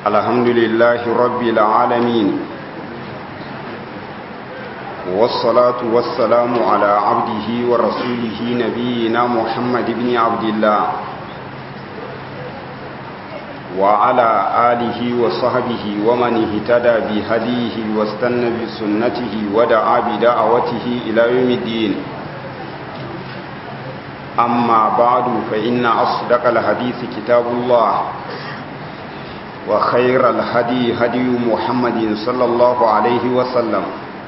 الحمد لله رب العالمين والصلاة والسلام على عبده ورسوله نبينا محمد بن عبد الله وعلى آله وصحبه ومن اهتدى بهديه واستنى بسنته ودعا بدعوته إلى يوم الدين أما بعد فإن أصدق الحديث كتاب الله وخير الهدي هدي محمد صلى الله عليه وسلم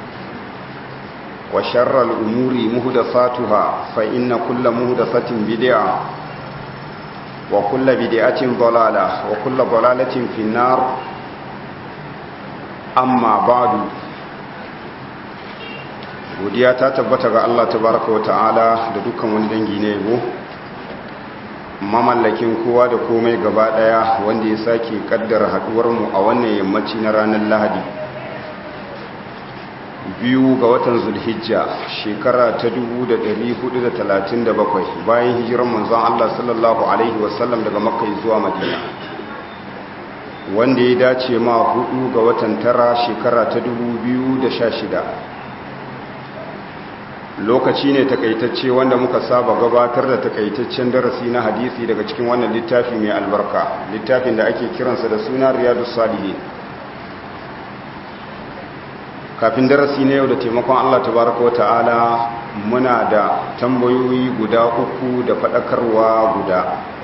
وشر الأمور مهدساتها فإن كل مهدسة بدعة وكل بدعة ضلالة وكل ضلالة في النار أما بعد godiya ta tabbata ga Allah tabaraka wa ta'ala da dukkan wani dangi na yabo mamallakin kowa da komai gaba daya wanda ya sake kaddara haduwar mu a wannan yammaci na ranar Lahadi biyu ga watan Zulhijja shekara ta 1437 bayan hijirar manzon Allah sallallahu alaihi wasallam daga Makka zuwa Madina wanda ya dace ma hudu ga watan tara shekara ta 2016 lokaci ne takaitacce wanda muka saba gabatar da takaitaccen darasi na hadisi daga cikin wannan littafi mai albarka littafin da ake kiransa da suna riyadus salihin kafin darasi na yau da taimakon Allah tabaraka wata'ala muna da tambayoyi guda uku da faɗakarwa guda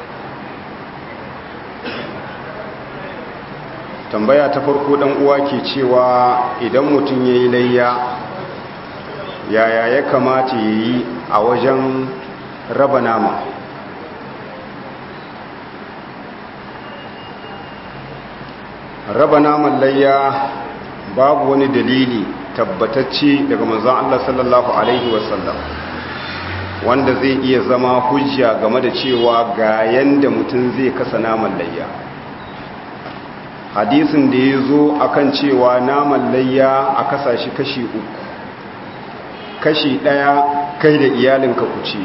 tambaya ta farko dan uwa ke cewa idan mutum yayi layya yaya ya kamata ya yi a wajen raba nama raba naman layya babu wani dalili tabbatacce daga manzon Allah sallallahu alaihi wasallam wanda zai iya zama hujja game da cewa ga yanda mutum zai kasa naman layya hadisin da ya zo akan cewa naman layya a kasa shi kashi uku kashi ɗaya kai da iyalinka ku ci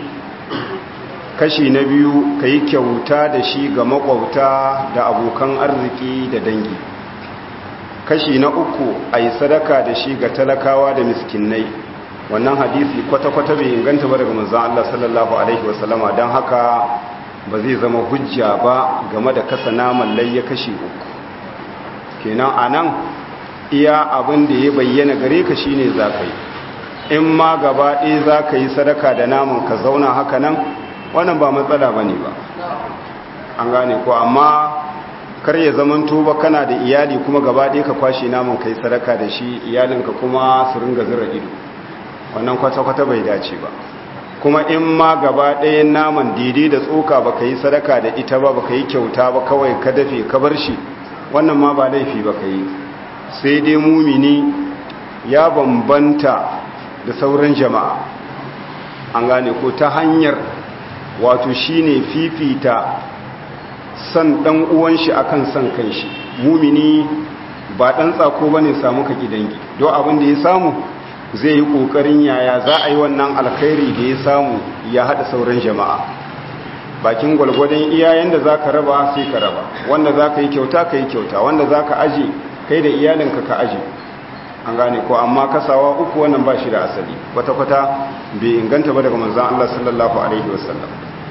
kashi na biyu ka yi kyauta da shi ga makwauta da abokan arziki da dangi kashi na uku a yi sadaka da shi ga talakawa da miskinai wannan hadisi kwata-kwata bai inganta ba daga manzan Allah sallallahu Alaihi wasallama don haka ba zai zama hujja ba game da kasa naman layya kashi uku kenan a nan iya abin da ya bayyana gare ka shine za ka yi in ma gaba ɗaya za ka yi sadaka da naman ka zauna haka nan wannan ba matsala ba ne ba an gane ko amma kar ya zaman tuba kana da iyali kuma gaba ɗaya ka kwashe naman ka yi sadaka da shi iyalinka kuma su ringa zira ido wannan kwata-kwata bai dace ba kuma in ma gaba ɗayan naman daidai da tsoka ba ka yi sadaka da ita ba ba ka yi kyauta ba kawai ka dafe ka bar shi wannan ma ba laifi ba ka yi sai dai mumini ya bambanta da sauran jama'a an gane ko ta hanyar wato shine fifita san dan uwan shi akan san kanshi mumini ba dan tsako bane samu ka gidangi don abin da ya samu zai yi kokarin yaya za a yi wannan alkhairi da ya samu ya hada sauran jama'a bakin gwalgwadon iyayen da zaka raba sai ka raba wanda zaka yi kyauta ka yi kyauta wanda zaka aje kai da iyalinka ka aje an gane ko amma kasawa uku wannan ba shi da asali kwata-kwata bai inganta ba daga manzan Allah sallallahu Alaihi wasallam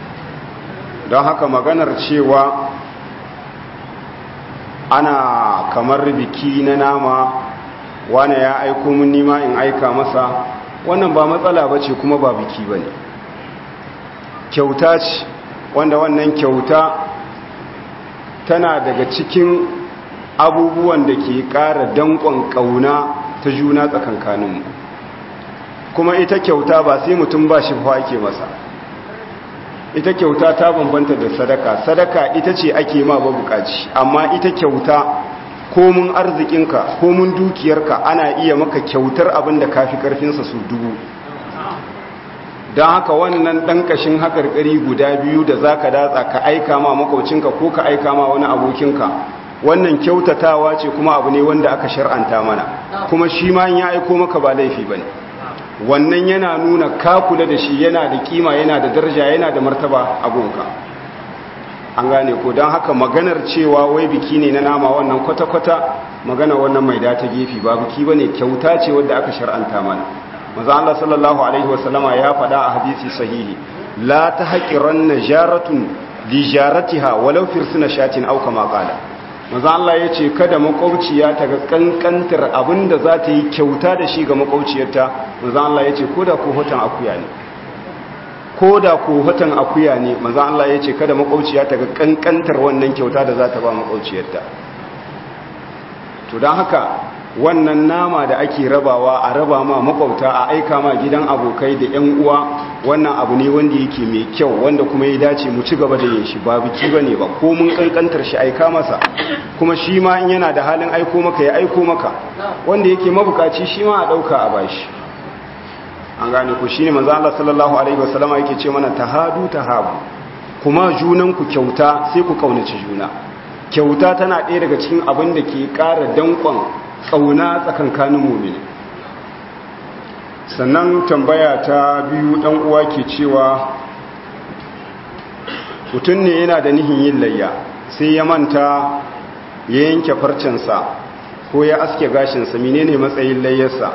don haka maganar cewa ana kamar biki na nama wane ya aiko mun nima in aika masa wannan ba matsala ba ce kuma ba biki ba ne kyauta ce wanda wannan kyauta tana daga cikin abubuwan da ke ƙara danƙon ƙauna ta juna tsakankaninmu kuma ita kyauta ba sai mutum ba shi fa ake masa ita kyauta ta bambanta da sadaka sadaka ita ce ake ma ba bukaci amma ita kyauta komun arzikinka komun dukiyarka ana iya maka kyautar abin da kafi karfinsa su dubu don haka wannan ɗan ƙashin haƙarƙari guda biyu da za ka datsa ka aika ma makaucinka ko ka aika ma wani abokinka wannan kyautatawa ce kuma abu ne wanda aka shar'anta mana kuma shi ma ya aiko maka ba laifi ba ne wannan yana nuna ka kula da shi yana da kima yana da daraja yana da martaba a gonka an gane ko don haka maganar cewa wai biki ne na nama wannan kwata-kwata magana wannan mai data gefe ba biki ba ne kyauta ce wadda aka shar'anta mana maza Allah sallallahu alaihi wasallama ya faɗa a hadisi sahihi la ta haƙiran na jaratun li jaratiha walau firsuna shatin auka maƙala maza Allah ya ce kada makwauciya ta ga ƙanƙantar abin da za ta yi kyauta da shi ga makwauciyarta maza Allah ya ce ko da ko hoton akuya ne ko da ko watan akuya ne manzo Allah ya ce kada makwauciya ta ga kankantar wannan kyauta da za ta ba makwauciyarta to don haka wannan nama da ake rabawa a raba ma makwauta a aika ma gidan abokai da yan uwa wannan abu ne wanda yake mai kyau wanda kuma ya dace mu ci gaba da yin shi ba biki bane ba ko mun kankantar shi aika masa kuma shi ma in yana da halin aiko maka ya aiko maka wanda yake mabukaci shi ma a dauka a bashi an gane ku shine manzo Allah sallallahu alaihi wasallama yake ce mana tahadu tahabu kuma junan ku kyauta sai ku kaunaci juna kyauta tana ɗaya daga cikin abin da ke ƙara danƙon ƙauna tsakankanin mu'mini sannan tambaya ta biyu dan uwa ke cewa mutum ne yana da nihin yin layya sai ya manta ya yanke farcensa ko ya aske gashinsa menene matsayin layyarsa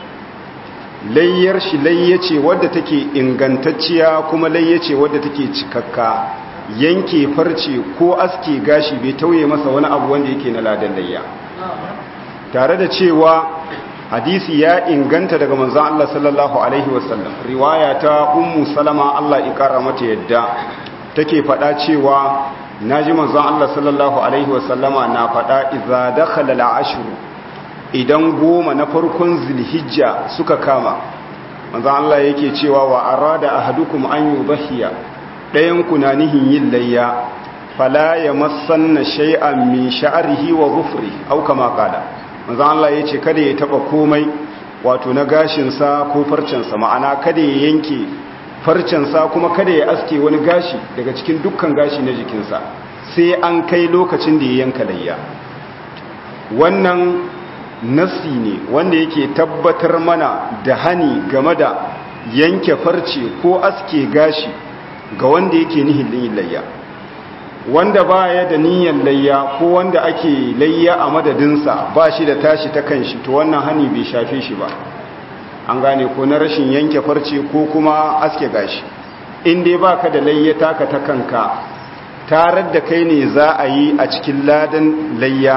layyar shi layya ce wadda take ingantacciya kuma layya ce wadda take cikakka yanke farce ko aske gashi bai tauye masa wani abu wanda yake na ladan layya tare da cewa hadisi ya inganta daga manzon Allah sallallahu alaihi wasallam riwaya ta ummu salama Allah ikara mata yadda take faɗa cewa naji manzon Allah sallallahu alaihi wasallama na faɗa idza dakhala al-ashr idan goma na farkon zilhijja suka kama manzo Allah yake cewa wa arada ahadukum an yudhiya dayan kuna nihin yin layya fala yamassanna shay'an min sha'rihi wa dhufri aw kama qala manzo Allah yace kada ya taba komai wato na gashin sa ko farcen sa ma'ana kada ya yanke farcen sa kuma kada ya aske wani gashi daga cikin dukkan gashi na jikinsa sai an kai lokacin da ya yanka layya wannan nassi ne wanda yake tabbatar mana da hani game da yanke farce ko aske gashi ga wanda yake nihin layya wanda baya da niyyar layya ko wanda ake layya a madadinsa ba shi da tashi ta kanshi to wannan hani bai shafe shi ba an gane ko na rashin yanke farce ko kuma aske gashi in dai baka da layya taka ta kanka tarar da kai ne za a yi a cikin ladan layya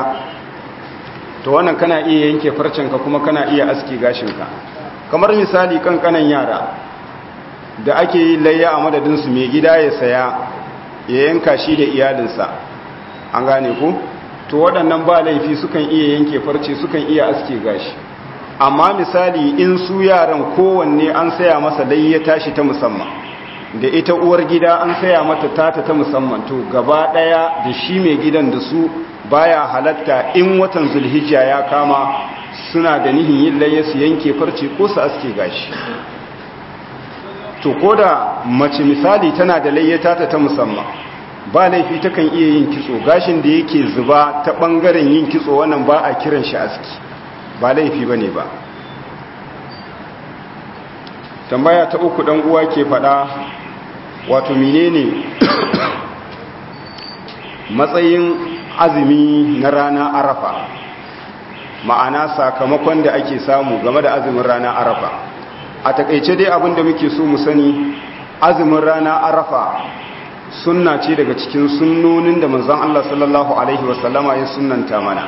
to wannan kana iya yanke farcenka kuma kana iya aske gashinka kamar misali kankanan yara da ake yi layya a madadinsu mai gida ya saya ya yanka shi da iyalinsa an gane ku to waɗannan ba laifi sukan iya yanke farce sukan iya aske gashi amma misali in su yaran kowanne an saya masa layya tashi ta musamman da ita uwar gida an saya mata tata ta musamman to gaba ɗaya da shi mai gidan da su baya halatta in watan zulhijja ya kama suna da nihin yin layya su yanke farce ko su aske gashi to ko da mace misali tana da layyata ta ta musamman ba laifi takan iya yin kitso gashin da yake zuba ta bangaren yin kitso wannan ba a kiran shi aski ba laifi bane ba tambaya ta uku dan uwa ke fada wato menene matsayin azumi na rana arafa ma'ana sakamakon da ake samu game da azumin rana arafa a takaice dai abin da muke so mu sani azumin rana arafa sunna ce daga cikin sunnonin da manzon Allah sallallahu alaihi wasallama ya sunnanta mana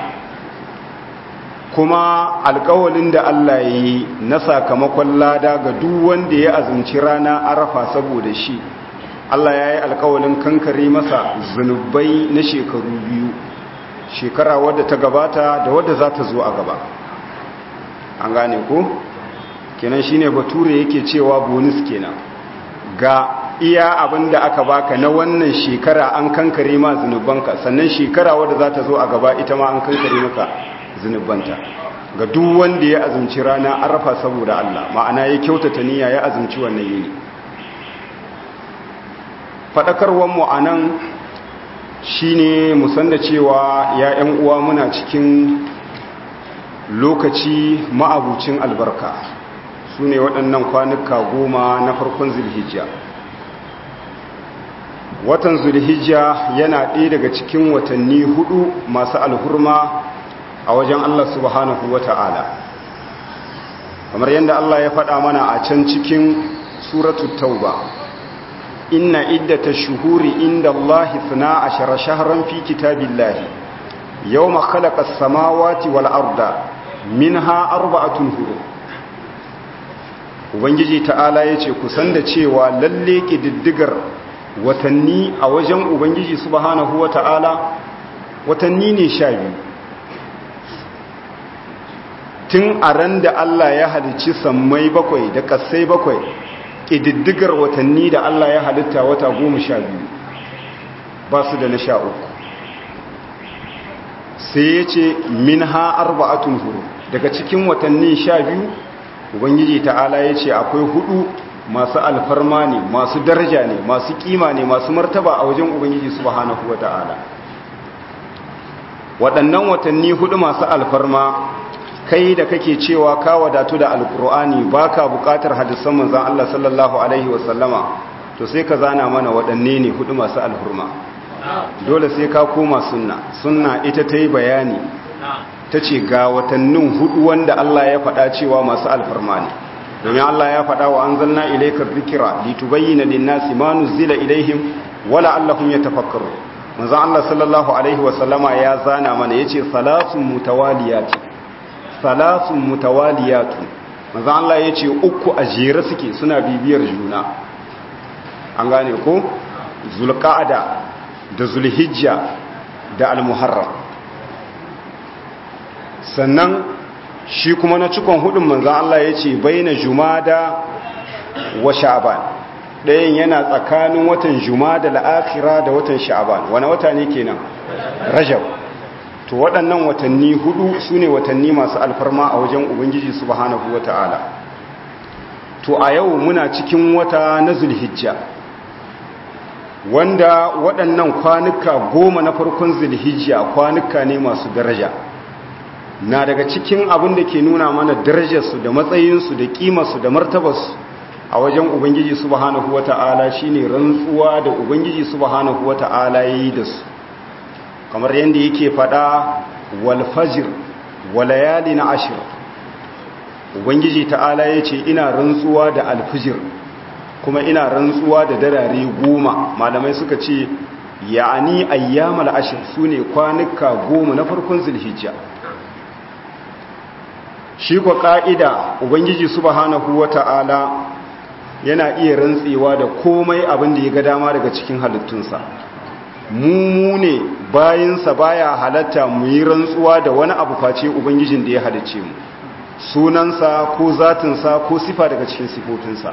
kuma alkawalin da Allah ya yi na sakamakon lada ga duk wanda ya azumci rana arafa saboda shi Allah ya yi alkawalin kankare masa zunubai na shekaru biyu shekara wadda ta gabata da wadda za ta zo a gaba an gane ko kenan shine bature yake cewa bonus kenan ga iya abin da aka baka na wannan shekara an kankare ma zunubanka sannan shekara wadda za ta zo a gaba ita ma an kankare maka zunubanta ga duk wanda ya azumci rana arafa saboda Allah ma'ana ya kyautata niyya ya azumci wannan yini faɗakarwar mu anan shine mu san da cewa ya ƴan uwa muna cikin lokaci ma'abucin albarka su ne waɗannan kwanuka goma na farkon zilhijja watan zulhijja yana ɗaya daga cikin watanni hudu masu alhurma a wajen Allah subhanahu wa ta'ala kamar yadda Allah ya faɗa mana a can cikin suratu tauba inna iddata shuhuri inda Allah suna ashara shaharan fi kitabillahi yau makhalaka samawati wal arda minha arba'atun huru ubangiji ta'ala ya ce kusan da cewa lalle ƙididdigar watanni a wajen ubangiji subhanahu wa ta'ala watanni ne sha biyu tun a ran da Allah ya halicci sammai bakwai da ƙasai bakwai ƙididdigar watanni da Allah ya halitta wata goma sha biyu ba su da na sha uku sai ya ce min ha arba'atun huru daga cikin watanni sha biyu ubangiji ta'ala ya ce akwai hudu masu alfarma ne masu daraja ne masu kima ne masu martaba a wajen ubangiji subhanahu wa ta'ala waɗannan watanni hudu masu alfarma kai da kake cewa ka wadatu da alkur'ani baka buƙatar hadisan manzon Allah sallallahu alaihi wasallama to sai ka zana mana waɗanne ne hudu masu alfarma dole sai ka koma sunna sunna ita ta yi bayani ta ce ga watannin hudu wanda Allah ya faɗa cewa masu alfarma ne domin Allah ya faɗa wa an zanna ilaikar zikira litubayyana linnasi ma nuzila ilaihim wala allahum yatafakkaru manzo Allah sallallahu alaihi wa sallama ya zana mana yace salasun mutawaliyat salasun mutawaliyat manzo Allah yace uku a jere suke suna bibiyar juna an gane ko zulqa'ada da zulhijja da almuharram sannan shi kuma na cikon hudun manzan Allah ya ce bai na jumada wa sha'aban ɗayan yana tsakanin watan jumada la'akira da watan sha'aban wani wata ne kenan rajab to waɗannan watanni hudu su ne watanni masu alfarma a wajen ubangiji subhanahu wa ta'ala to a yau muna cikin wata na zulhijja wanda waɗannan kwanuka goma na farkon zulhijja kwanuka ne masu daraja na daga cikin abin da ke nuna mana darajarsu da matsayinsu da kimarsu da martabarsu a wajen ubangiji subhanahu wata'ala shine rantsuwa da ubangiji subhanahu wata'ala yayi da su kamar yadda yake fada wal fajr wa layalin ashr ubangiji ta'ala yace ina rantsuwa da alfijir kuma ina rantsuwa da darare goma malamai suka ce ya'ani ayyamal ashr sune kwanuka goma na farkon zulhijja shi kwa ƙa'ida ubangiji subhanahu wata'ala yana iya rantsewa da komai abin da ya ga dama daga cikin halittunsa mu ne bayansa baya halatta mu yi rantsuwa da wani abu face ubangijin da ya halicce mu sunansa ko zatinsa ko sifa daga cikin sifofinsa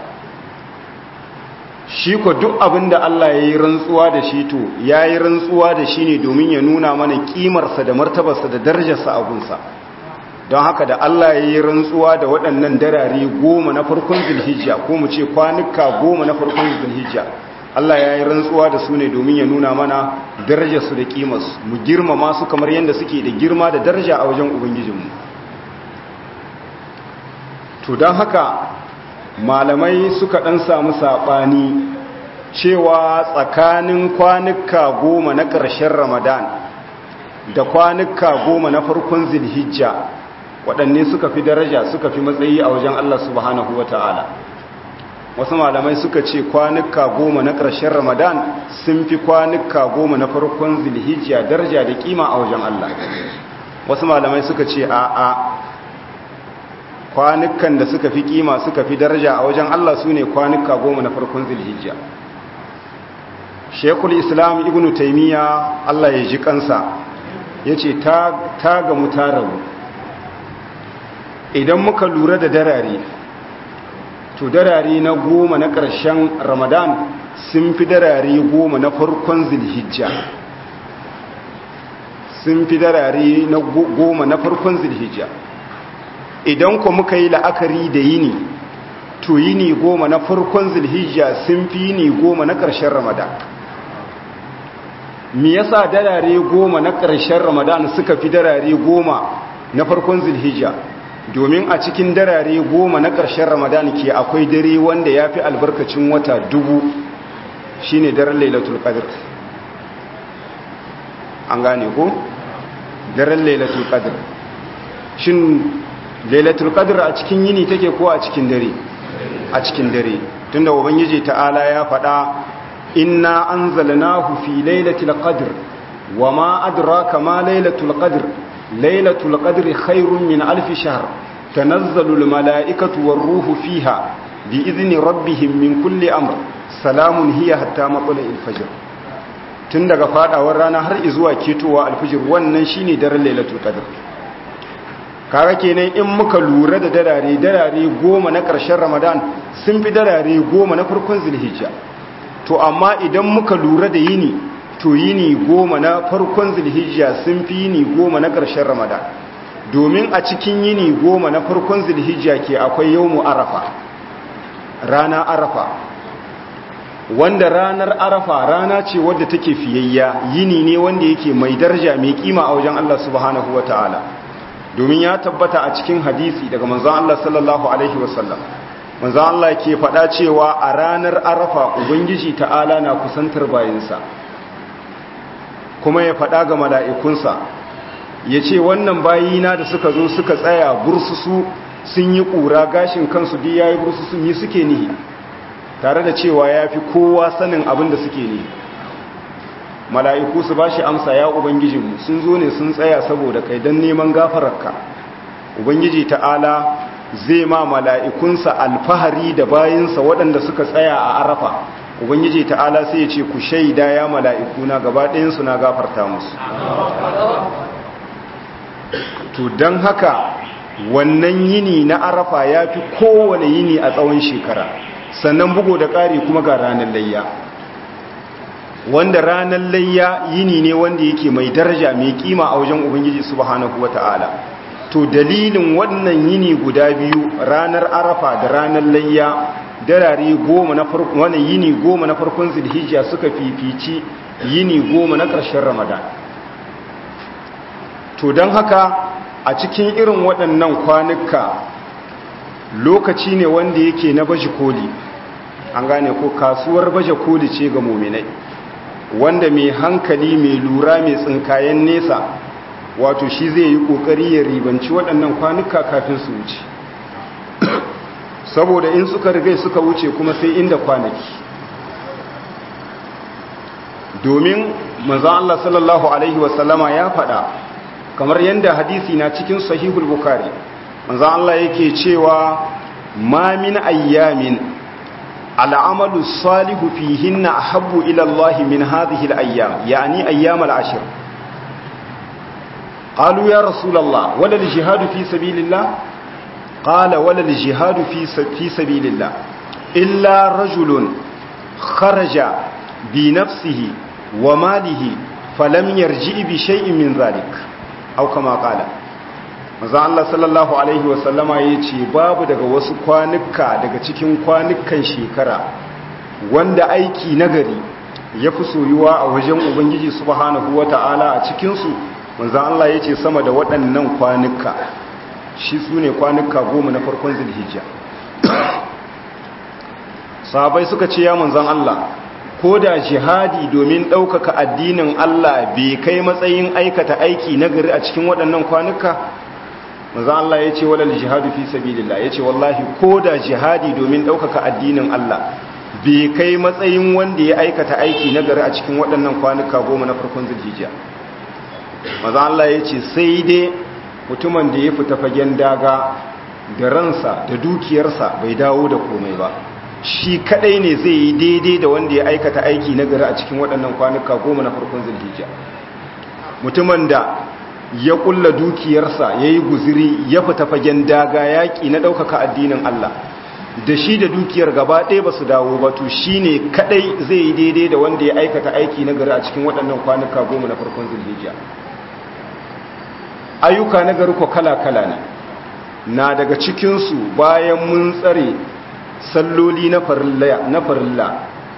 shi ko duk abin da Allah ya yi rantsuwa da shi to ya yi rantsuwa da shi ne domin ya nuna mana kimarsa da martabarsa da darajarsa a gunsa don haka da Allah ya yi rantsuwa da waɗannan darare goma na farkon zulhijja ko mu ce kwanuka goma na farkon zulhijja Allah ya yi rantsuwa da su ne domin ya nuna mana darajarsu da kimarsu mu girmama su kamar yadda suke da girma da daraja a wajen ubangijinmu to don haka malamai suka ɗan samu saɓani cewa tsakanin kwanuka goma na ƙarshen ramadan da kwanuka goma na farkon zilhijja waɗanne suka fi daraja suka fi matsayi a wajen Allah subhanahu wa ta'ala wasu malamai suka ce kwanuka goma na ƙarshen ramadan sun fi kwanuka goma na farkon zilhijja daraja da kima a wajen Allah wasu malamai suka ce a a kwanukan da suka fi kima suka fi daraja a wajen Allah su ne kwanuka goma na farkon zilhijja shekul islam ibn taimiyya Allah ya ji kansa ya ce ta gamu ta rabu idan muka lura da darare to darare na goma na ƙarshen ramadan sun fi darare goma na farkon zilhijja sun fi darare na goma na farkon zilhijja idan ku muka yi la'akari da yini to yini goma na farkon zilhijja sun fi yini goma na ƙarshen ramadan me yasa darare goma na ƙarshen ramadan suka fi darare goma na farkon zilhijja domin a cikin darare goma na ƙarshen ramadan ke akwai dare wanda ya fi albarkacin wata dubu shine daren lailatul qadr an gane ko daren lailatul qadr shin lailatul qadr a cikin yini take ko a cikin dare a cikin dare tunda ubangiji ta'ala ya faɗa inna anzalnahu fi lailatul qadr wama adraka ma lailatul qadr lailatul qadri khairun min alf shahr tanazzalu al mala'ikatu war ruhu fiha bi idni rabbihim min kulli amr salamun hiya hatta matla'il fajr tun daga fadawar rana har zuwa ketowa alfijir wannan shine daren lailatul qadr kaga kenan in muka lura da darare darare goma na ƙarshen ramadan sun fi darare goma na farkon zulhijja to amma idan muka lura da yini to yini goma na farkon zulhijja sun fi yini goma na ƙarshen ramadan domin a cikin yini goma na farkon zulhijja ke akwai yawmu arafa rana arafa wanda ranar arafa rana ce wadda take fiyayya yini ne wanda yake mai daraja mai kima a wajen Allah subhanahu wataala domin ya tabbata a cikin hadisi daga manzon Allah sallallahu alaihi wasallam manzon Allah ke faɗa cewa a ranar arafa ubangiji ta'ala na kusantar bayinsa kuma ya faɗa ga mala'ikunsa ya ce wannan bayina da suka zo suka tsaya bursusu sun yi ƙura gashin kansu duk yayi bursusu yi suke nihi tare da cewa ya fi kowa sanin abin da suke nihi mala'iku su ba shi amsa ya ubangijinmu sun zo ne sun tsaya saboda kai don neman gafararka ubangiji ta'ala zai ma mala'ikunsa alfahari da bayinsa waɗanda suka tsaya a arafa ubangiji ta'ala sai ya ce ku shaida ya mala'ikuna gaba ɗayansu na gafarta musu to don haka wannan yini na arafa ya fi kowane yini a tsawon shekara sannan bugo da ƙari kuma ga ranar layya wanda ranar layya yini ne wanda yake mai daraja mai kima a wajen ubangiji subhanahu wata'ala to dalilin wannan yini guda biyu ranar arafa da ranar layya darare goma na farkon wannan yini goma na farkon zulhijja suka fifici yini goma na ƙarshen ramadan to don haka a cikin irin waɗannan kwanuka lokaci ne wanda yake na baje koli an gane ko kasuwar baje koli ce ga muminai wanda mai hankali mai lura mai tsinkayen nesa wato shi zai yi kokari ya ribanci waɗannan kwanuka kafin su wuce saboda in suka rigai suka wuce kuma sai inda kwanaki domin manzan Allah sallallahu Alaihi wasallama ya faɗa kamar yadda hadisi na cikin sahihul bukari manzan Allah yake cewa ma min ayyamin al'amalu salihu fihinna ahabbu ila Allah min hadhihi al-ayyam yani ayyam al-ashr qalu ya rasulullah wala al-jihad fi sabilillah qala wala al-jihad fi fi sabilillah illa rajulun kharaja bi nafsihi wa malihi falam yarji bi shay'in min dhalik aw kama qala manzo Allah sallallahu alaihi wasallama yace babu daga wasu kwanuka daga cikin kwanukan shekara wanda aiki nagari ya fi soyuwa a wajen ubangiji subhanahu wata'ala a cikin su manzo Allah yace sama da waɗannan kwanuka shi sune kwanuka goma na farkon zulhijja sahabbai suka ce ya manzon Allah ko da jihadi domin ɗaukaka addinin Allah bai kai matsayin aikata aiki nagari a cikin waɗannan kwanuka manzo Allah ya ce walal jihadu fi sabilillah ya ce wallahi ko da jihadi domin ɗaukaka addinin Allah bai kai matsayin wanda ya aikata aiki nagari a cikin waɗannan kwanuka goma na farkon zulhijja manzo Allah ya ce sai dai mutumin da ya fita fagen daga da ransa da dukiyarsa bai dawo da komai ba shi kadai ne zai yi daidai da wanda ya aikata aiki na gari a cikin waɗannan kwanuka goma na farkon zulhijja mutumin da ya kulla dukiyarsa ya yi guziri ya fita fagen daga yaƙi na ɗaukaka addinin Allah da shi da dukiyar gaba ɗaya ba su dawo ba to shi ne kadai zai yi daidai da wanda ya aikata aiki na gari a cikin waɗannan kwanuka goma na farkon zulhijja ayyuka na gari ko kala-kala ne na daga cikinsu bayan mun tsare salloli na farilla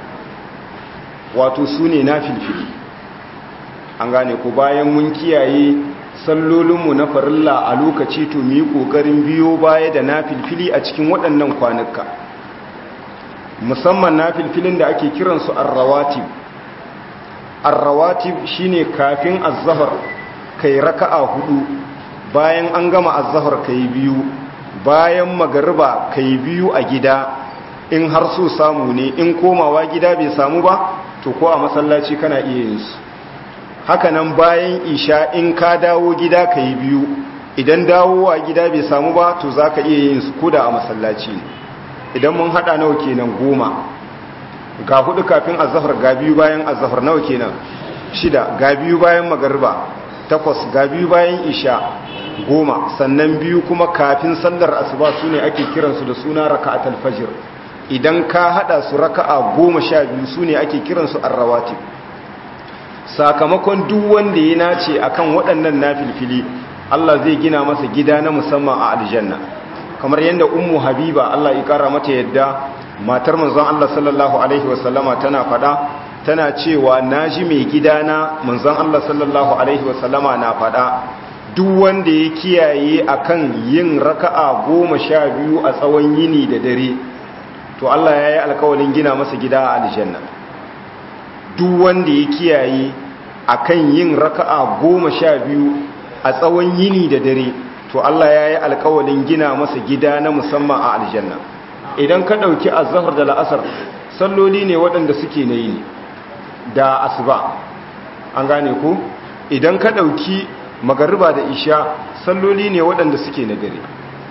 wato su ne na filfili an gane ku bayan mun kiyaye sallolinmu na farilla a lokaci to mu yi ƙoƙarin biyo baya da na filfili a cikin waɗannan kwanuka musamman na filfilin da ake kiransu arrawatib arrawatib shine kafin azzahar kai raka'a hudu bayan an gama azzahar kai biyu bayan magariba kai biyu a gida in har so samu ne in komawa gida bai samu ba to ko a masallaci kana iya yin su hakanan bayan isha in ka dawo gida kai biyu idan dawowa gida bai samu ba to zaka iya yin su koda a masallaci ne idan mun hada nawa kenan goma ga hudu kafin azhar ga biyu bayan azhar nawa kenan shida ga biyu bayan magariba takwas ga biyu bayan isha goma sannan biyu kuma kafin sallar asuba su ne ake kiransu da suna raka'atul fajr idan ka hada su raka'a goma sha biyu su ne ake kiransu arrawatib sakamakon duk wanda ya nace akan waɗannan nafilfili Allah zai gina masa gida na musamman a aljanna kamar yadda ummu habiba Allah ya kara mata yadda matar manzon Allah sallallahu alaihi wasallama tana fada tana cewa naji mai gidana manzon Allah sallallahu alaihi wasallama na fada duk wanda ya kiyaye akan yin raka'a goma sha biyu a tsawon yini da dare to Allah ya yi alkawalin gina masa gida a aljanna duk wanda ya kiyaye akan yin raka'a goma sha biyu a tsawon yini da dare to Allah ya yi alkawalin gina masa gida na musamman a aljanna idan ka ɗauki azahar da la'asar salloli ne waɗanda suke na yini da asuba an gane ku idan ka ɗauki magariba da isha salloli ne waɗanda suke na dare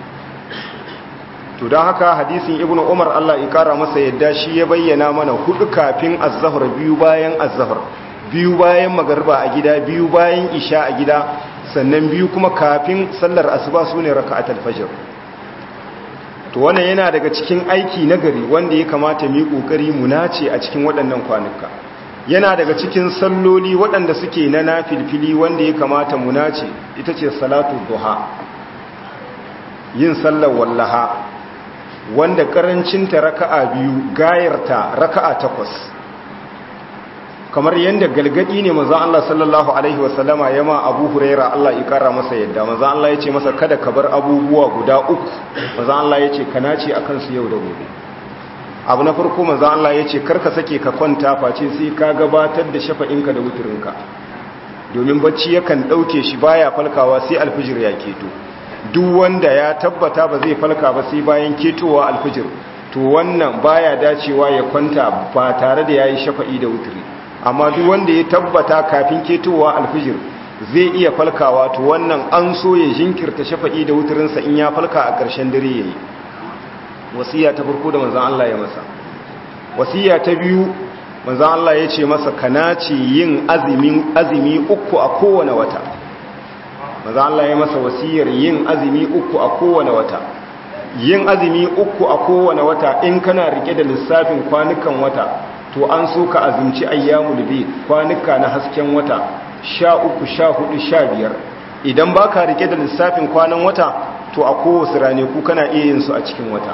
to don haka hadisin ibnu umar Allah ya kara masa yadda shi ya bayyana mana hudu kafin azahar biyu bayan azahar biyu bayan magariba a gida biyu bayan isha a gida sannan biyu kuma kafin sallar asuba su ne raka'atul fajr to wannan yana daga cikin aiki nagari wanda ya kamata mu yi kokari mu nace a cikin waɗannan kwanuka yana daga cikin salloli waɗanda suke na nafilfili wanda ya kamata mu nace ita ce salatu duha yin sallar wallaha wanda karancinta raka'a biyu gayarta raka'a takwas kamar yadda galgadi ne maza Allah sallallahu alaihi wasallama ya ma abu huraira Allah ya kara masa yadda maza Allah ya ce masa kada ka bar abubuwa guda uku maza Allah ya ce ka nace a kansu yau da gobe abu na farko maza Allah ya ce karka sake ka kwanta face sai ka gabatar da shafa'inka da wuturinka domin bacci yakan ɗauke shi baya falkawa sai alfijir ya keto duk wanda ya tabbata ba zai falka ba sai bayan ketowa alfijir to wannan baya dacewa ya kwanta ba tare da yayi shafa'i da wuturi amma duk wanda ya tabbata kafin ketowa alfijir zai iya falkawa to wannan an so ya jinkirta shafa'i da wuturinsa in ya falka a ƙarshen dare yayi wasiya ta farko da manzon Allah ya masa wasiya ta biyu manzon Allah ya ce masa kanaci yin azumin azumi uku a kowane wata manzon Allah ya masa wasiyar yin azumi uku a kowane wata yin azumi uku a kowane wata in kana rike da lissafin kwanukan wata to an so ka azumci ayyamul bid kwanuka na hasken wata sha uku sha hudu sha biyar idan ba ka rike da lissafin kwanan wata to a kowace rane ku kana iya yin su a cikin wata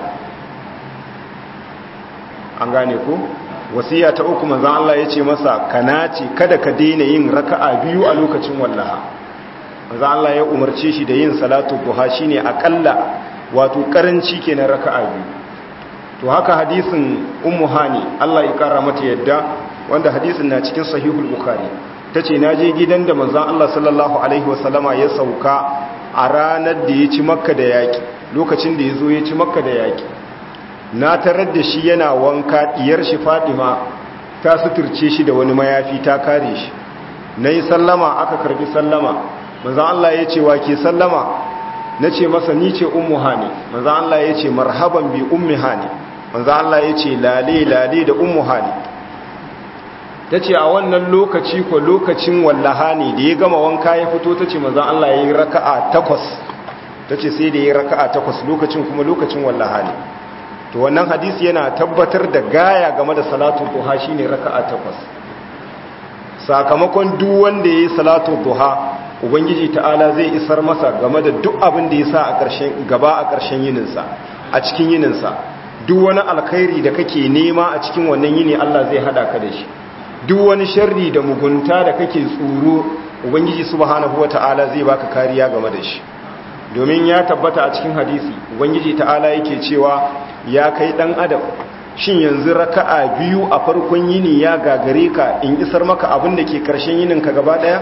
an gane ku wasiya ta uku manzan Allah ya ce masa kana ce kada ka daina yin raka'a biyu a lokacin wallaha manzan Allah ya umarce shi da yin salatu duha shine akalla wato karanci kenan raka'a biyu to haka hadisin ummu hani Allah ya kara mata yadda wanda hadisin na cikin sahihul bukhari tace naje gidan da manzon Allah sallallahu alaihi wasallama ya sauka a ranar da ya ci makka da yaki lokacin da yazo ya ci makka da yaki na tarar da shi yana wanka diyar shi Fadima ta suturce shi da wani mayafi ta kare shi nayi sallama aka karbi sallama manzon Allah ya ce wa ke sallama na ce masa ni ce ummu hani manzo Allah ya ce marhaban bi ummi hani manzo Allah ya ce lale lale da ummu hani ta ce a wannan lokaci ko lokacin wallaha ne da ya gama wanka ya fito ta ce manzo Allah ya yi raka'a takwas ta ce sai da ya yi raka'a takwas lokacin kuma lokacin wallaha ne to wannan hadisi yana tabbatar da gaya game da salatu duha shine raka'a takwas sakamakon duk wanda ya yi salatu duha ubangiji ta'ala zai isar masa game da duk abin da ya sa a ƙarshen gaba a ƙarshen yininsa a cikin yininsa duk wani alkhairi da kake nema a cikin wannan yini Allah zai hada ka da shi duk wani sharri da mugunta da kake tsoro ubangiji subhanahu wata'ala zai baka kariya game da shi domin ya tabbata a cikin hadisi ubangiji ta'ala yake cewa ya kai dan adam shin yanzu raka'a biyu a farkon yini ya gagare ka in isar maka abin da ke karshen yinin ka gaba daya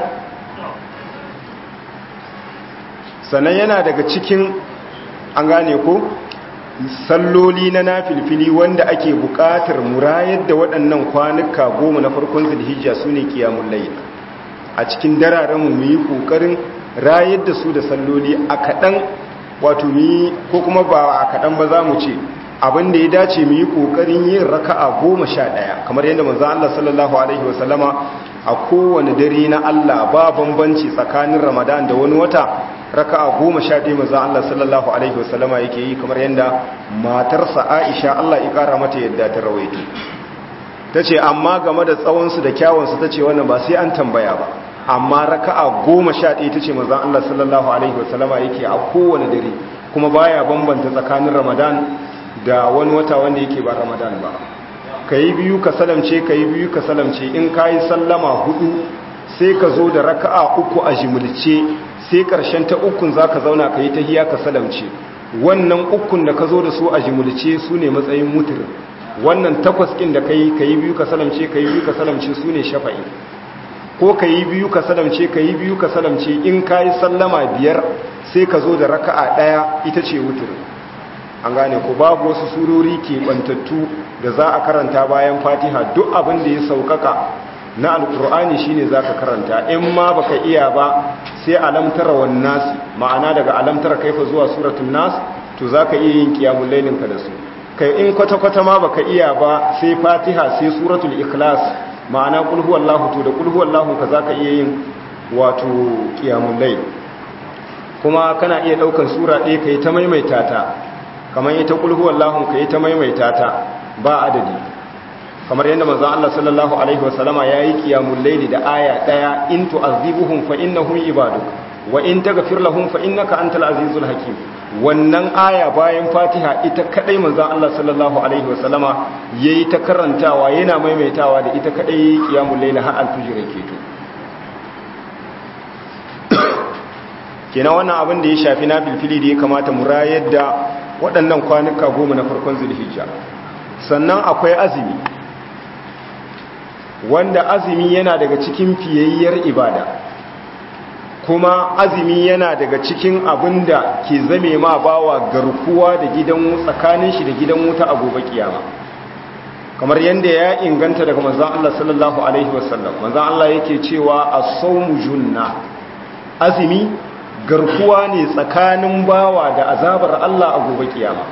sannan yana daga cikin an gane ko salloli na nafilfili wanda ake buƙatar murayar da waɗannan kwanuka goma na farkon zulhijja su ne kiyamun layl a cikin dararenmu mu yi ƙoƙarin rayar da su da salloli a kaɗan wato mu yi ko kuma ba a kaɗan ba za mu ce abin da ya dace mu yi ƙoƙarin yin raka'a goma sha ɗaya kamar yadda manzo Allah sallallahu alaihi wasallama a kowane dare na Allah ba bambanci tsakanin Ramadan da wani wata raka'a goma sha ɗaya manzo Allah sallallahu alaihi wasallama yake yi kamar yadda matarsa Aisha Allah ya ƙara mata yadda ta rawaito tace amma game da tsawon su da kyawun su tace wannan ba sai an tambaya ba amma raka'a goma sha ɗaya tace manzo Allah sallallahu alaihi wasallama yake a kowane dare kuma baya bambanta tsakanin Ramadan da wani wata wanda yake ba ramadan ba ka yi biyu ka salamce ka yi biyu ka salamce in ka yi sallama hudu sai ka zo da raka'a uku a jimilce sai karshen ta ukun za ka zauna ka yi ta hiya ka salamce wannan ukun da ka zo da su a jimilce su ne matsayin mutur wannan takwas ɗin da ka yi ka yi biyu ka salamce ka yi biyu ka salamce su ne shafa'i ko ka yi biyu ka salamce ka yi biyu ka salamce in ka yi sallama biyar sai ka zo da raka'a ɗaya ita ce wutur an gane ko babu wasu surori ke bantattu da za a karanta bayan fatiha duk abin da ya saukaka na alkur'ani shine za ka karanta in ma baka iya ba sai alamtara wan nasi ma'ana daga alamtara kaifa zuwa suratul nas to za ka iya yin qiyamul lailin ka da su kai in kwata kwata ma baka iya ba sai fatiha sai suratul ikhlas ma'ana qul huwallahu to da qul huwallahu ka za ka iya yin wato qiyamul layl kuma kana iya daukan sura ɗaya kai ta maimaita ta kamar ita kulhu wallahun ka yi ta maimaita ta ba adadi kamar yadda manzon Allah sallallahu alaihi wasallama yayi qiyamul layli da aya daya in tu'azibuhum fa innahum ibaduk wa in taghfir lahum fa innaka antal azizul hakim wannan aya bayan fatiha ita kadai manzon Allah sallallahu alaihi wasallama yayi ta karantawa yana maimaitawa da ita kadai yayi qiyamul layli har al-fajr yake to kenan wannan abin da ya shafi na bilfili da ya kamata mu rayar da waɗannan kwanuka goma na farkon zulhijja sannan akwai azumi wanda azumi yana daga cikin fiyayyar ibada kuma azumi yana daga cikin abin da ke zame ma bawa garkuwa da gidan tsakanin shi da gidan wuta a gobe kiyama kamar yadda ya inganta daga manzon Allah sallallahu alaihi wasallam manzon Allah yake cewa as-sawmu junna azumi garkuwa ne tsakanin bawa da azabar Allah a gobe kiyama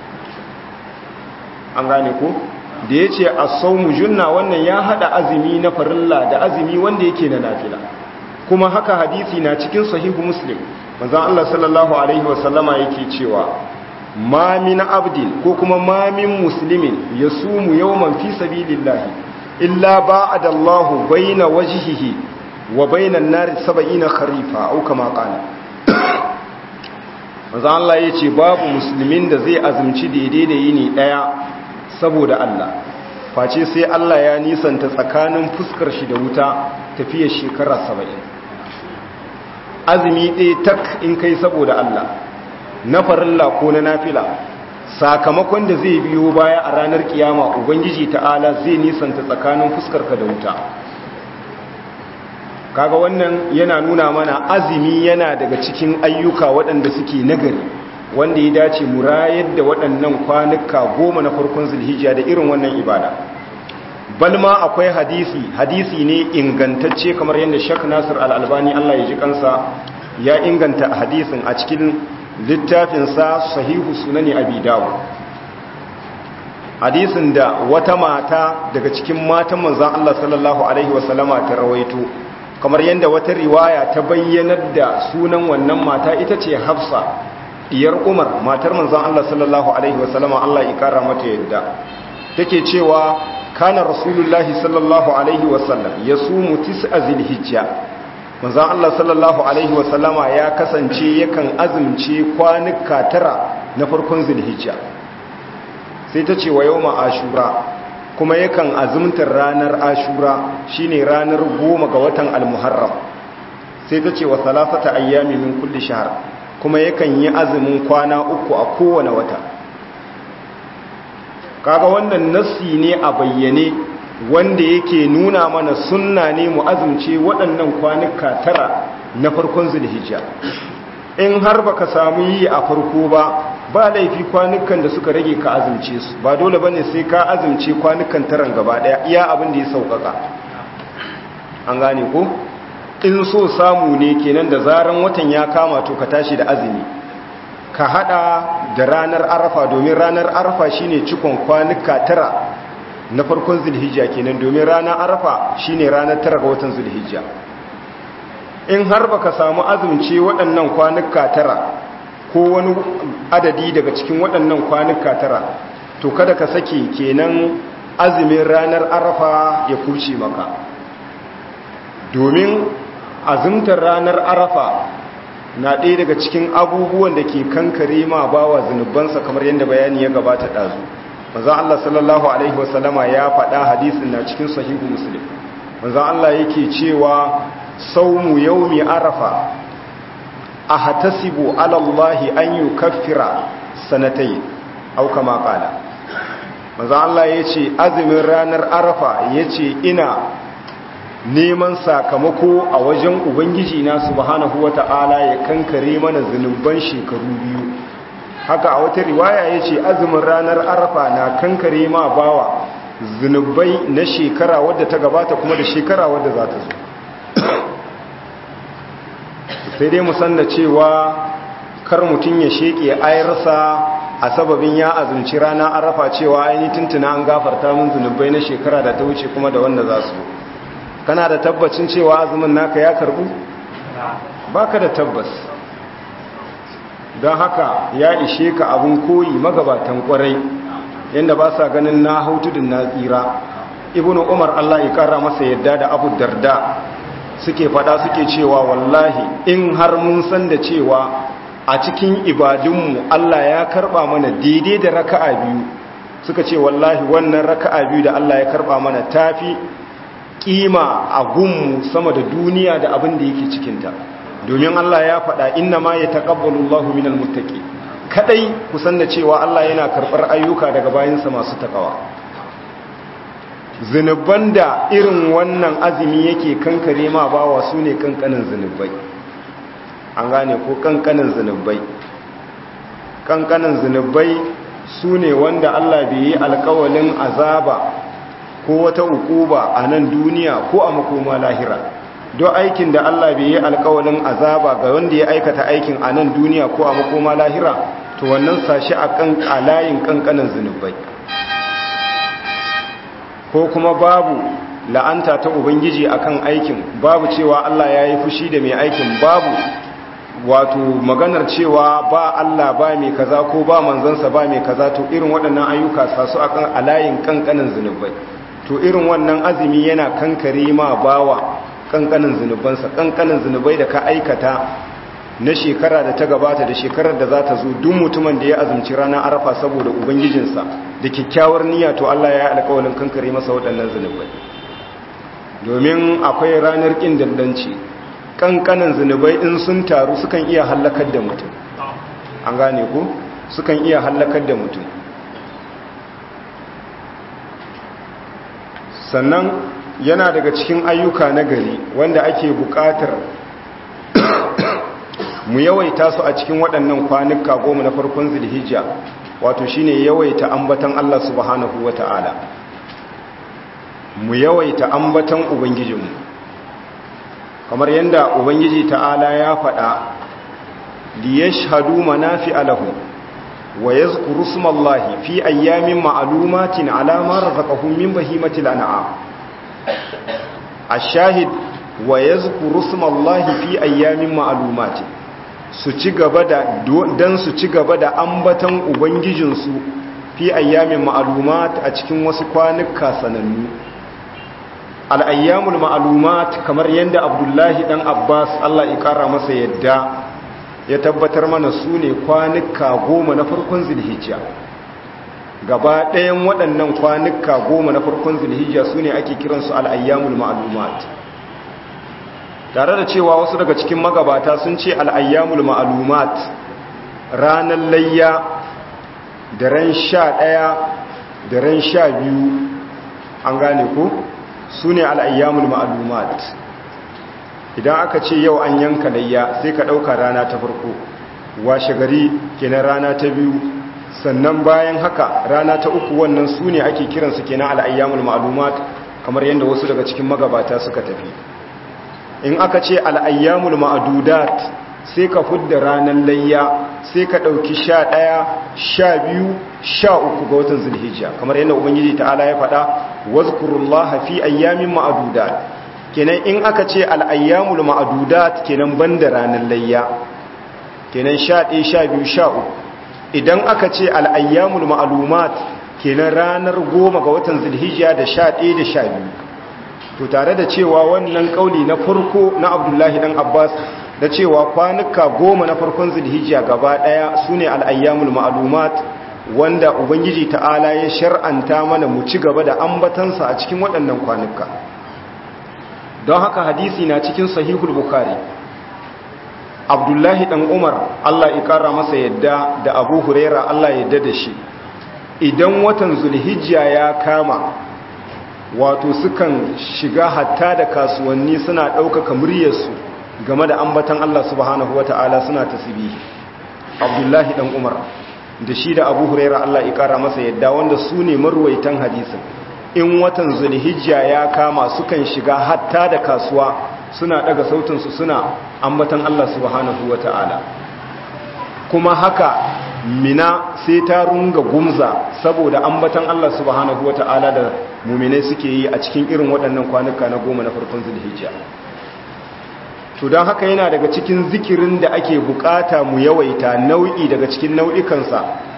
an gane ko da ya ce a saumu junna wannan ya hada azumi na farilla da azumi wanda yake na nafila kuma haka hadisi na cikin sahihu muslim manzon Allah sallallahu alaihi wasallama yake cewa ma min abdin ko kuma ma min muslimin yasumu yawman fi sabilillahi illa ba'ada Allahu baina wajhihi wa baina an-nar 70 kharifa au kama qala manzo Allah ya ce babu musulmin da zai azumci daidai da yini daya saboda Allah face sai Allah ya nisanta tsakanin fuskar shi da wuta tafiyar shekara saba'in azumi ɗaya tak in kai saboda Allah na farilla ko na nafila sakamakon da zai biyo baya a ranar kiyama ubangiji ta'ala zai nisanta tsakanin fuskarka da wuta kaga wannan yana nuna mana azumi yana daga cikin ayyuka waɗanda suke nagari wanda ya dace mu rayar da waɗannan kwanuka goma na farkon zulhijja da irin wannan ibada balma akwai hadisi hadisi ne ingantacce kamar yadda shak nasir al'albani allah ya ji kansa ya inganta hadisin a cikin littafinsa sahihu sunani abi dawo hadisin da wata mata daga cikin matan manzan allah sallallahu alaihi wasallama ta rawaito kamar yadda wata riwaya ta bayyanar da sunan wannan mata ita ce hafsa diyar umar matar manzan Allah sallallahu alaihi wasallama Allah ya kara mata yadda take cewa kana rasulullahi sallallahu alaihi wasallam yasumu tis'a zilhijja manzan Allah sallallahu alaihi wasallama ya kasance yakan azumce kwanuka tara na farkon zilhijja sai ta ce wa yawma ashura kuma yakan azumtar ranar ashura shine ranar goma ga watan almuharram sai ta ce wa salasata ayyami min kulli shahr kuma yakan yi azumin kwana uku a kowane wata kaga wannan nassi ne a bayyane wanda yake nuna mana sunna ne mu azumce waɗannan kwanuka tara na farkon zulhijja in har baka samu yi a farko ba ba laifi kwanukan da suka rage ka azumce su ba dole bane sai ka azumce kwanukan taran gaba daya iya abin da ya sauƙaƙa an gane ko in so samu ne kenan da zaran watan ya kama to ka tashi da azumi ka hada da ranar arafa domin ranar arafa shine cikon kwanuka tara na farkon zulhijja kenan domin ranar arafa shine ranar tara ga watan zulhijja in har baka samu azumce waɗannan kwanuka tara ko wani adadi daga cikin waɗannan kwanuka tara to kada ka sake kenan azumin ranar arafa ya kurce maka domin azumtar ranar arafa na ɗaya daga cikin abubuwan da ke kankare ma bawa zunubansa kamar yadda bayani ya gabata ɗazu manzan Allah sallallahu Alaihi wasallama ya faɗa hadisin na cikin sahihu muslim manzan Allah yake cewa saumu yaumi arafa a hatasibu alallahi an yi kafira sanatai auka maƙala manzan Allah ya ce azumin ranar arafa ya ce ina neman sakamako a wajen ubangiji na subhanahu wata'ala ya kankare mana zunuban shekaru biyu haka a wata riwaya ya ce azumin ranar arafa na kankare ma bawa zunubai na shekara wadda ta gabata kuma da shekara wadda za ta zo sai dai musanna cewa kar mutum ya sheke ayarsa a sababin ya azumci rana arafa cewa aini tuntuna an gafarta min zunubai na shekara da ta wuce kuma da wanda za su kana da tabbacin cewa azumin naka ya karbu baka da tabbas don haka ya ishe ka abin koyi magabatan kwarai yadda ba sa ganin na hautudin na tsira ibnu umar allah ya kara masa yadda da abu darda suke fada suke cewa wallahi in har mun san da cewa a cikin ibadunmu allah ya karba mana daidai da raka'a biyu suka ce wallahi wannan raka'a biyu da allah ya karba mana tafi kima a gunmu sama da duniya da abin da yake cikinta domin Allah ya faɗa inna ma ya taƙabbalu Allah minal muttaqi kadai kusan da cewa Allah yana karɓar ayyuka daga bayansa masu takawa zinuban da irin wannan azumi yake kankare ma bawa su ne kankanin zinubai an gane ko kankanin zinubai kankanin zinubai su ne wanda Allah bai yi alkawalin azaba ko wata ukuba a nan duniya ko a makoma lahira don aikin da Allah bai yi alkawalin azaba ga wanda ya aikata aikin a nan duniya ko a makoma lahira to wannan sashi a kan alayin kankanin zunubai ko kuma babu la'anta ta ubangiji akan aikin babu cewa Allah ya yi fushi da mai aikin babu wato maganar cewa ba Allah ba mai kaza ko ba manzansa ba mai kaza to irin waɗannan ayyuka sasu akan alayin kankanin zunubai to irin wannan azumi yana kankare ma bawa kankanin zunubansa kankanin zunubai da ka aikata na shekara da ta gabata da shekarar da za ta zo duk mutumin da ya azumci ranar arafa saboda ubangijinsa da kyakkyawar niyya to Allah ya yi alƙawarin kankare masa waɗannan zunubai domin akwai ranar ƙin dandanci kankanin zunubai in sun taru sukan iya hallakar da mutum an gane ku sukan iya hallakar da mutum sannan yana daga cikin ayyuka na gari wanda ake buƙatar mu yawaita su a cikin waɗannan kwanuka goma na farkon zulhijja wato shine yawaita ambatan Allah subhanahu wata'ala mu yawaita ambatan ubangijinmu kamar yadda ubangiji ta'ala ya faɗa liyashhadu manafi'a lahum wa yadhkuru smallahi fi ayyamin ma'lumatin ala ma razaqahum min bahimatil an'am ash-shahid wa yadhkuru smallahi fi ayyamin ma'lumatin su ci gaba da dan su ci gaba da ambatan ubangijinsu fi ayyamin ma'lumat a cikin wasu kwanuka sanannu al-ayyamul ma'lumat kamar yadda Abdullahi dan Abbas Allah ya kara masa yadda ya tabbatar mana su ne kwanuka goma na farkon zilhijja gaba ɗayan waɗannan kwanuka goma na farkon zilhijja su ne ake kiransu al'ayyamul ma'alumat tare da cewa wasu daga cikin magabata sun ce al'ayyamul ma'alumat ranar layya da ran sha ɗaya da da ran sha biyu an gane ko su ne al'ayyamul ma'alumat idan aka ce yau an yanka layya sai ka ɗauka rana ta farko washe gari kenan rana ta biyu sannan bayan haka rana ta uku wannan su ne ake kiransu kenan al'ayyamul ma'alumat kamar yadda wasu daga cikin magabata suka tafi in aka ce al'ayyamul ma'adudat sai ka fudda ranar layya sai ka ɗauki sha ɗaya sha biyu sha uku ga watan zulhijja kamar yadda ubangiji ta'ala ya faɗa wazkurullaha fi ayyamin ma'adudat kenan in aka ce al'ayyamul ma'adudat kenan banda ranar layya kenan sha ɗaya sha biyu sha uku idan aka ce al'ayyamul ma'alumat kenan ranar goma ga watan zulhijja da sha ɗaya da sha biyu to tare da cewa wannan ƙauli na farko na abdullahi ɗan abbas da cewa kwanuka goma na farkon zulhijja gaba ɗaya su ne al'ayyamul ma'alumat wanda ubangiji ta'ala ya shar'anta mana mu ci gaba da ambatansa a cikin waɗannan kwanuka don haka hadisi na cikin sahihul bukari abdullahi ɗan umar allah ƙara masa yadda da abu huraira allah yadda da shi idan watan zulhijja ya kama wato sukan shiga hatta da kasuwanni suna ɗaukaka muryarsu game da ambatan allah subhanahu wata'ala suna tasbihi abdullahi ɗan umar da shi da abu huraira allah ƙara masa yadda wanda su ne marwaitan hadisin in watan zulhijja ya kama sukan shiga hatta da kasuwa suna daga sautinsu suna ambatan Allah subhanahu wa ta'ala kuma haka mina sai ta runga gumza saboda ambatan Allah subhanahu wa ta'ala da muminai suke yi a cikin irin waɗannan kwanuka na goma na farkon zulhijja to don haka yana daga cikin zikirin da ake bukata mu yawaita nau'i daga cikin nau'ikansa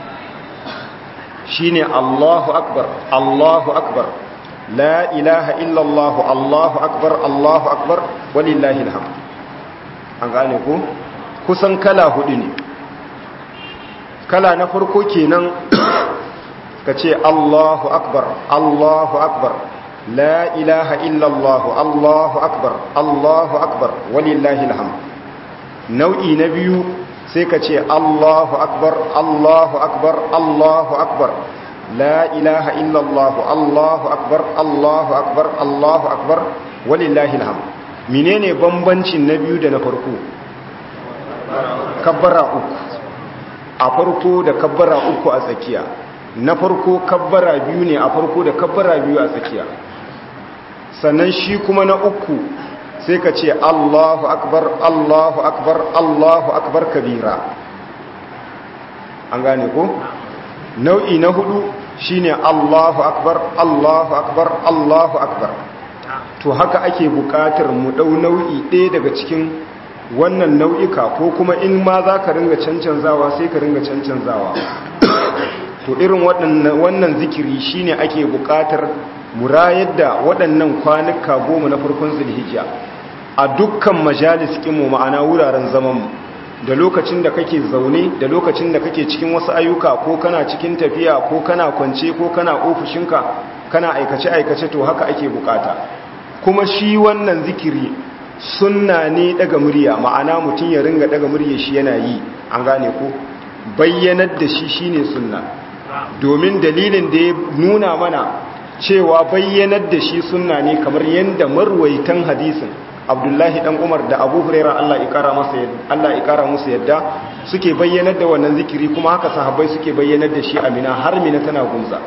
shine Allahu akbar Allahu akbar la ilaha illallah Allahu akbar Allahu akbar walillahi alhamd an gane ku kusan kala hudu ne kala na farko kenan kace Allahu akbar Allahu akbar la ilaha illallah Allahu akbar Allahu akbar walillahi alhamd nau'i na biyu sai ka ce Allahu akbar Allahu akbar Allahu akbar la ilaha illallah Allahu akbar Allahu akbar Allahu akbar walillahi alhamd menene bambancin na biyu da na farko kabbara uku a farko da kabbara uku a tsakiya na farko kabbara biyu ne a farko da kabbara biyu a tsakiya sannan shi kuma na uku sai ka ce Allahu akbar Allahu akbar Allahu akbar kabira an gane ko nau'i na hudu shine Allahu akbar Allahu akbar Allahu akbar to haka ake bukatar mu dau nau'i ɗaya daga cikin wannan nau'ika ko kuma in ma za ka ringa cancanzawa sai ka ringa cancanzawa to irin wannan zikiri shine ake bukatar murayar da waɗannan kwanuka goma na farkon zulhijja a dukkan majalis mu ma'ana wuraren zamanmu da lokacin da kake zaune da lokacin da kake cikin wasu ayyuka ko kana cikin tafiya ko kana kwance ko kana ofishinka kana aikace-aikace to haka ake bukata kuma shi wannan zikiri sunna ne daga murya ma'ana mutum ya ringa daga murya shi yana yi an gane ko bayyanar da shi shine sunna domin dalilin da ya nuna mana cewa bayyanar da shi sunna ne kamar yadda marwaitan hadisin abdullahi dan umar da abu huraira allah ikara musu yadda suke bayyanar da wannan zikiri kuma haka sahabbai suke bayyanar da shi amina har mina tana gunza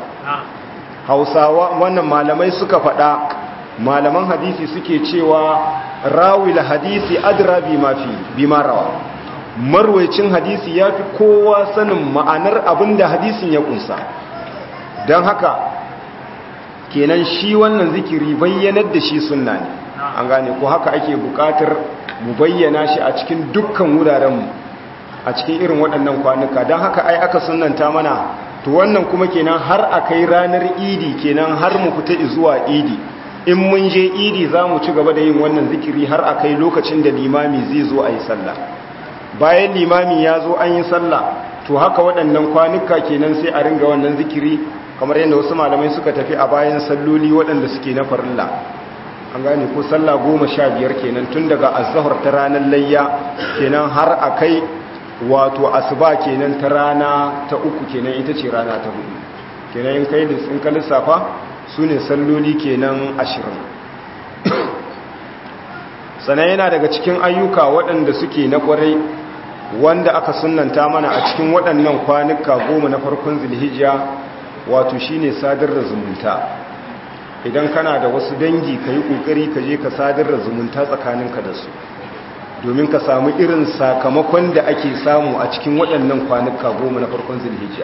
hausawa wannan malamai suka faɗa malaman hadisi suke cewa rawil hadisi adra bi ma rawa marwaicin hadisi ya fi kowa sanin ma'anar abin da hadisin ya kunsa don haka kenan shi wannan zikiri bayyanar da shi sunna ne an gane ko haka ake bukatar mu bayyana shi a cikin dukkan wurarenmu a cikin irin waɗannan kwanuka don haka ai aka sunanta mana to wannan kuma kenan har a kai ranar idi kenan har mu fita zuwa idi in mun je idi za mu ci gaba da yin wannan zikiri har a kai lokacin da limami zai zo a yi sallah bayan limami ya zo an yi sallah to haka waɗannan kwanuka kenan sai a ringa wannan zikiri kamar yadda wasu malamai suka tafi a bayan salloli waɗanda suke na farilla an gane ko sallah goma sha biyar kenan tun daga azahar ta ranar layya kenan har a kai wato asuba kenan ta rana ta uku kenan ita ce rana ta hudu kenan in kai in ka lissafa su ne salloli kenan ashirin sannan yana daga cikin ayyuka waɗanda suke na ƙwarai wanda aka sunanta mana a cikin waɗannan kwanuka goma na farkon zilhijja wato shine sadar da zumunta idan kana da wasu dangi ka yi ƙoƙari ka je ka sadar da zumunta tsakaninka da su domin ka samu irin sakamakon da ake samu a cikin waɗannan kwanuka goma na farkon zilhijja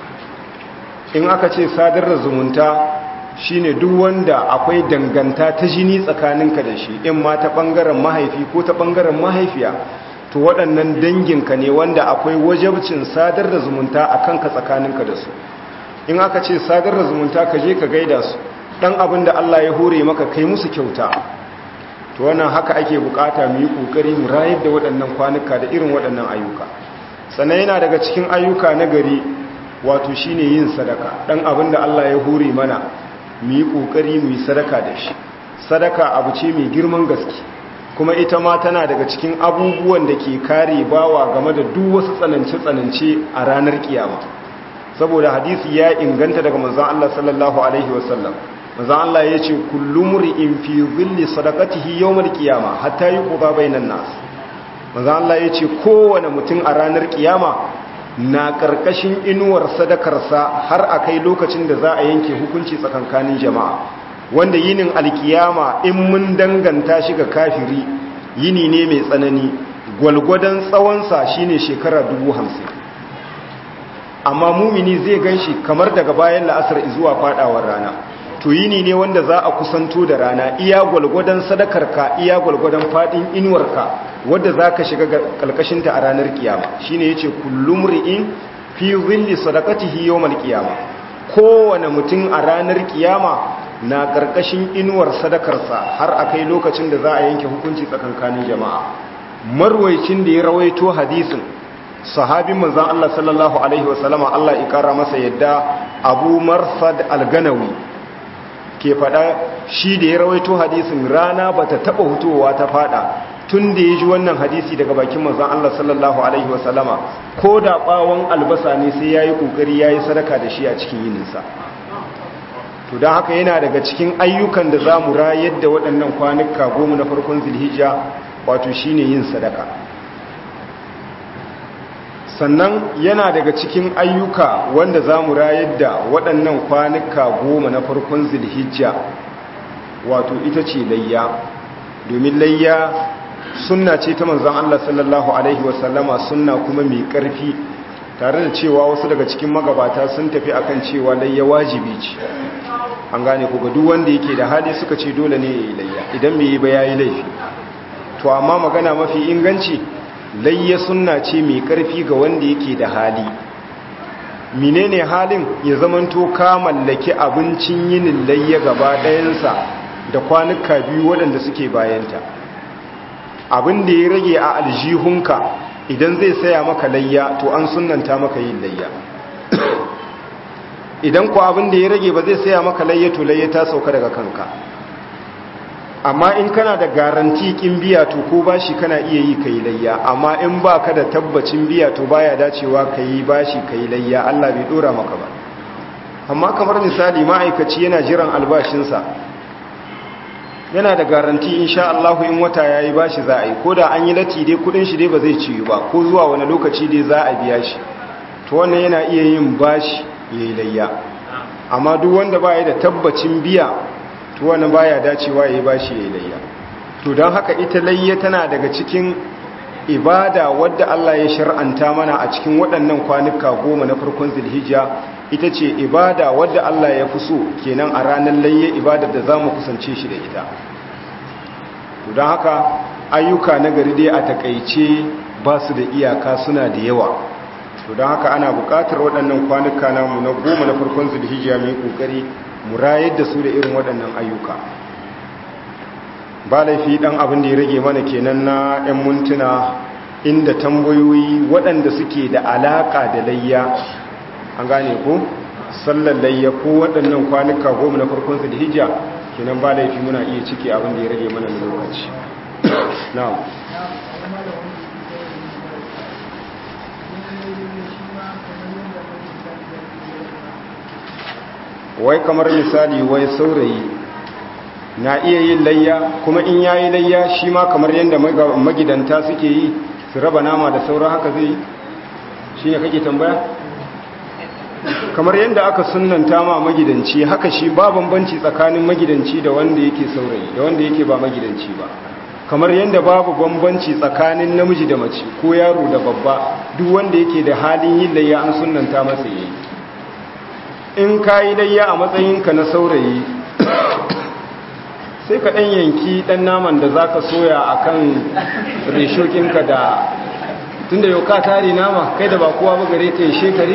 in aka ce sadar da zumunta shine duk wanda akwai danganta ta jini tsakaninka da shi in ma ta ɓangaren mahaifi ko ta ɓangaren mahaifiya to waɗannan danginka ne wanda akwai wajabcin sadar da zumunta a kanka tsakaninka da su in aka ce sadar da zumunta ka je ka gaida su ɗan abin da Allah ya hore maka kai musu kyauta to wannan haka ake bukata mu yi kokari mu rayar da waɗannan kwanuka da irin waɗannan ayyuka sannan yana daga cikin ayyuka na gari wato shine yin sadaka dan abin da Allah ya hore mana mu yi kokari mu yi sadaka da shi sadaka abu ce mai girman gaske kuma ita ma tana daga cikin abubuwan da ke kare bawa game da duk wasu tsanance-tsanance a ranar kiyama saboda hadisi ya inganta daga manzon Allah sallallahu alaihi wasallam manzon Allah ya ce kullu mur'in fi dhilli sadaqatihi yawmal qiyama hatta yuqda bainan nas manzon Allah ya ce kowane mutum a ranar kiyama na karkashin inuwar sadakarsa har akai lokacin da za a yanke hukunci tsakankanin jama'a wanda yinin alkiyama in mun danganta shi ga kafiri yini ne mai tsanani gwalgwadon tsawonsa shine shekara dubu hamsin amma mumini zai gan shi kamar daga bayan la'asar zuwa fadawar rana to yini ne wanda za a kusanto da rana iya gwalgwadon sadakarka iya gwalgwadon fadin inuwarka wadda za ka shiga kalkashinta a ranar kiyama shine yace kullum ri'in fi zilli sadaqatihi yawmal qiyama kowane mutum a ranar kiyama na karkashin inuwar sadakarsa har akai lokacin da za a yanke hukunci tsakankanin jama'a marwaicin da ya rawaito hadisin sahabin manzon Allah sallallahu alaihi wasallama Allah ya kara masa yadda Abu Marsad al-Ganawi ke fada shi da ya rawaito hadisin rana bata taba hutowa ta fada tun da ya ji wannan hadisi daga bakin manzon Allah sallallahu alaihi wasallama ko da bawon albasa ne sai yayi kokari yayi sadaka da shi a cikin yininsa to don haka yana daga cikin ayyukan da za mu rayar da waɗannan kwanuka goma na farkon zilhijja wato shine yin sadaka sannan yana daga cikin ayyuka wanda za mu rayar da waɗannan kwanuka goma na farkon zilhijja wato ita ce layya domin layya sunna ce ta manzan Allah sallallahu Alaihi wasallama sunna kuma mai ƙarfi tare da cewa wasu daga cikin magabata sun tafi akan cewa layya wajibi ce an gane ku ga duk wanda yake da hali suka ce dole ne ya yi layya idan mai yi ba ya yi laifi to amma magana mafi inganci layya sunna ce mai karfi ga wanda yake da hali menene halin ya zamanto ka mallaki abincin yinin layya gaba ɗayansa da kwanuka biyu waɗanda suke bayanta abin da ya rage a aljihunka idan zai saya maka layya to an sunanta maka yin layya idan ku abin da ya rage ba zai saya maka layya to layya ta sauka daga kanka amma in kana da garanti kin biya to ko bashi kana iya yi kai layya amma in baka da tabbacin biya to baya dacewa kai bashi kai layya Allah bai dora maka ba amma kamar misali ma'aikaci yana jiran albashinsa yana da garanti insha Allah in wata yayi bashi za a yi koda an yi lati dai kudin shi dai ba zai ciyu ba ko zuwa wani lokaci dai za a biya shi to wannan yana iya yin bashi yayi layya amma duk wanda baya da tabbacin biya to wannan baya dacewa yayi bashi yayi layya to dan haka ita layya tana daga cikin ibada wadda Allah ya shar'anta mana a cikin waɗannan kwanuka goma na farkon Zulhijja ita ce ibada wadda Allah ya fi so kenan a ranar layya ibadar da zamu kusance shi da ita to dan haka ayyuka na gari dai a takeice ba su da iyaka suna da yawa to dan haka ana buƙatar waɗannan kwanuka namu na goma na farkon Zulhijja mu yi kokari mu rayar da su da irin waɗannan ayyuka ba laifi ɗan abin da ya rage mana kenan na 'yan mintuna inda tambayoyi waɗanda suke da alaƙa da layya an gane ko sallar layya ko waɗannan kwanuka goma na farkon su da hijja kenan ba laifi muna iya ciki abin da ya rage mana na lokaci na'am wai kamar misali wai saurayi na iya yin layya kuma in yayi layya shi ma kamar yadda magidanta suke yi su raba nama da saura haka zai yi shi ne kake tambaya kamar yadda aka sunanta ma magidanci haka shi ba bambanci tsakanin magidanci da wanda yake saurayi da wanda yake ba magidanci ba kamar yadda babu bambanci tsakanin namiji da mace ko yaro da babba duk wanda yake da halin yin layya an sunanta masa yayi in ka yi layya a matsayinka na saurayi sai ka ɗan yanki ɗan naman da za ka soya a kan reshokinka da tun da yau ka tare nama kai da ba kowa ba gare ka yi shekari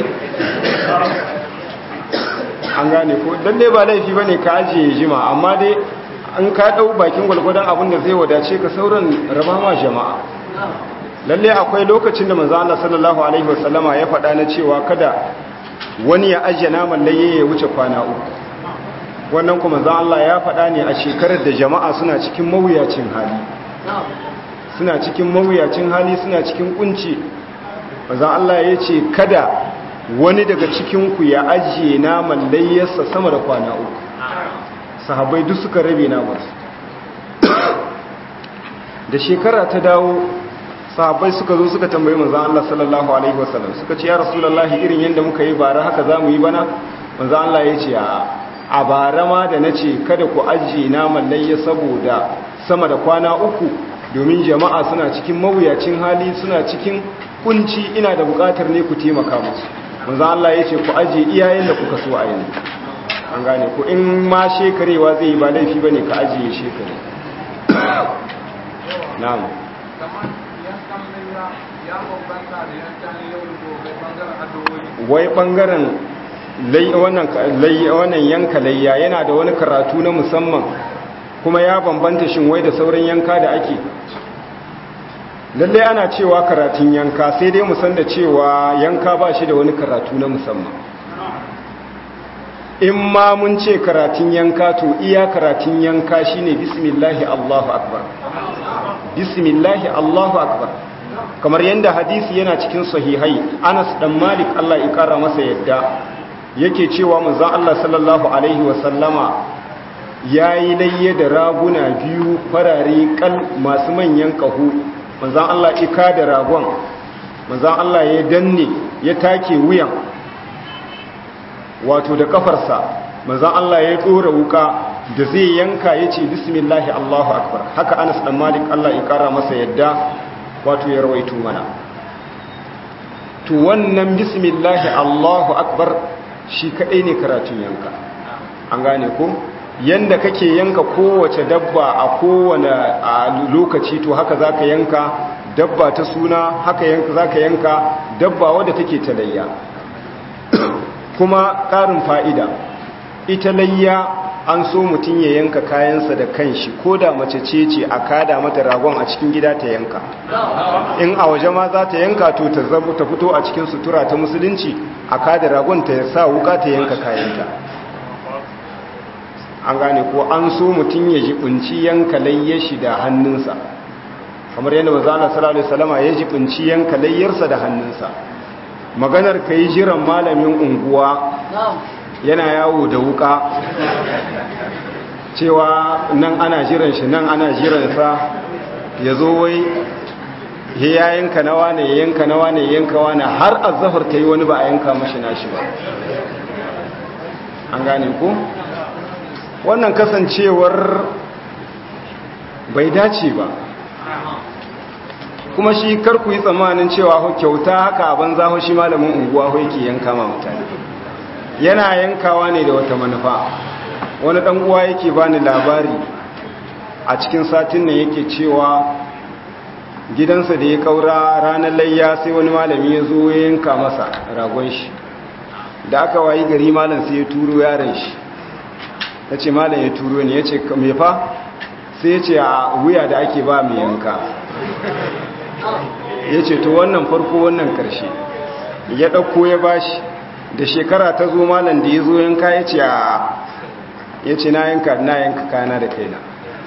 an gane ko don dai ba laifi ba ne ka ajiye jima amma dai an ka ɗau bakin gwalgwadon abin da zai wadace ka sauran raba ma jama'a lalle akwai lokacin da manzo Allah sallallahu alaihi wasallama ya faɗa na cewa kada wani ya ajiye naman laye ya wuce kwana uku wannan kuma za Allah ya faɗa ne a shekarar da jama'a suna cikin mawuyacin hali suna cikin mawuyacin hali suna cikin kunci manzon Allah ya ce kada wani daga cikinku ya ajiye naman layyarsa sama da kwana uku sahabbai duk suka rabe namansu da shekara ta dawo sahabbai suka zo suka tambayi manzon Allah sallallahu alaihi wasallam suka ce ya rasulullahi irin yanda muka yi bara haka zamu yi bana manzon Allah ya ce a a bara ma da nace kada ku ajiye naman layya saboda sama da kwana uku domin jama'a suna cikin mawuyacin hali suna cikin kunci ina da bukatar ne ku taimaka musu manzon Allah ya ce ku ajiye iyayen da kuka so a yanzu an gane ku in ma shekarewa zai yi ba laifi bane ka ajiye shekare na'am wai bangaren wannan yanka layya yana da wani karatu na musamman kuma ya bambanta shin wai da sauran yanka da ake lallai ana cewa karatun yanka sai dai musan da cewa yanka ba shi da wani karatu na musamman in ma mun ce karatun yanka to iya karatun yanka shine bismillahi allahu akbar bismillahi allahu akbar kamar yadda hadisi yana cikin sahihai anas dan malik allah ya kara masa yadda yake cewa manzon allah sallallahu alaihi wasallama ya yi layye da raguna biyu farare kal masu manyan kahu manzon allah ika da ragon manzon allah ya danne ya take wuyan wato da kafarsa manzon allah ya tsora wuka da zai yanka ya ce bismillahi allahu akbar haka anas dan malik allah ya kara masa yadda wato ya rawaito mana to wannan bismillahi allahu akbar shi kadai ne karatun yanka an gane ko yanda kake yanka kowace dabba a kowane lokaci to haka zaka yanka dabba ta suna haka yanka zaka yanka dabba wadda take ta layya kuma ƙarin fa'ida ita layya an so mutum ya yanka kayansa da kanshi ko da mace ce ce a kada mata ragon a cikin gida ta yanka in a waje ma za ta yanka to ta zama ta fito a cikin sutura ta musulunci a kada ragon ta sa wuka ta yanka kayanta an gane ko an so mutum ya jibinci yanka layya shi da hannunsa kamar yadda mazala sallallahu alaihi wasallama ya jibinci yanka layyarsa da hannunsa maganar kai jiran malamin unguwa yana yawo da wuka cewa nan ana jiran shi nan ana jiransa ya zo wai ya yanka nawa ne ya yanka nawa ne ya yanka wani har azahar ta yi wani ba a yanka mashi nashi ba an gane ku wannan kasancewar bai dace ba kuma shi karku yi tsammanin cewa kyauta haka abin zaho shi malamin unguwa yake yanka ma mutane yana yankawa ne da wata manufa wani dan uwa yake bani labari a cikin satin nan yake cewa gidansa da ya kaura ranar layya sai wani malami ya zo ya yanka masa ragon shi da aka wayi gari malam sai ya turo yaron shi ya ce malam ya turo ne ya ce me fa sai ya ce a wuya da ake ba mai yanka ya ce to wannan farko wannan karshe ya ɗauko ya bashi da shekara ta zo malam da ya zo yanka ya ce a ya ce na yanka na yanka kana da kaina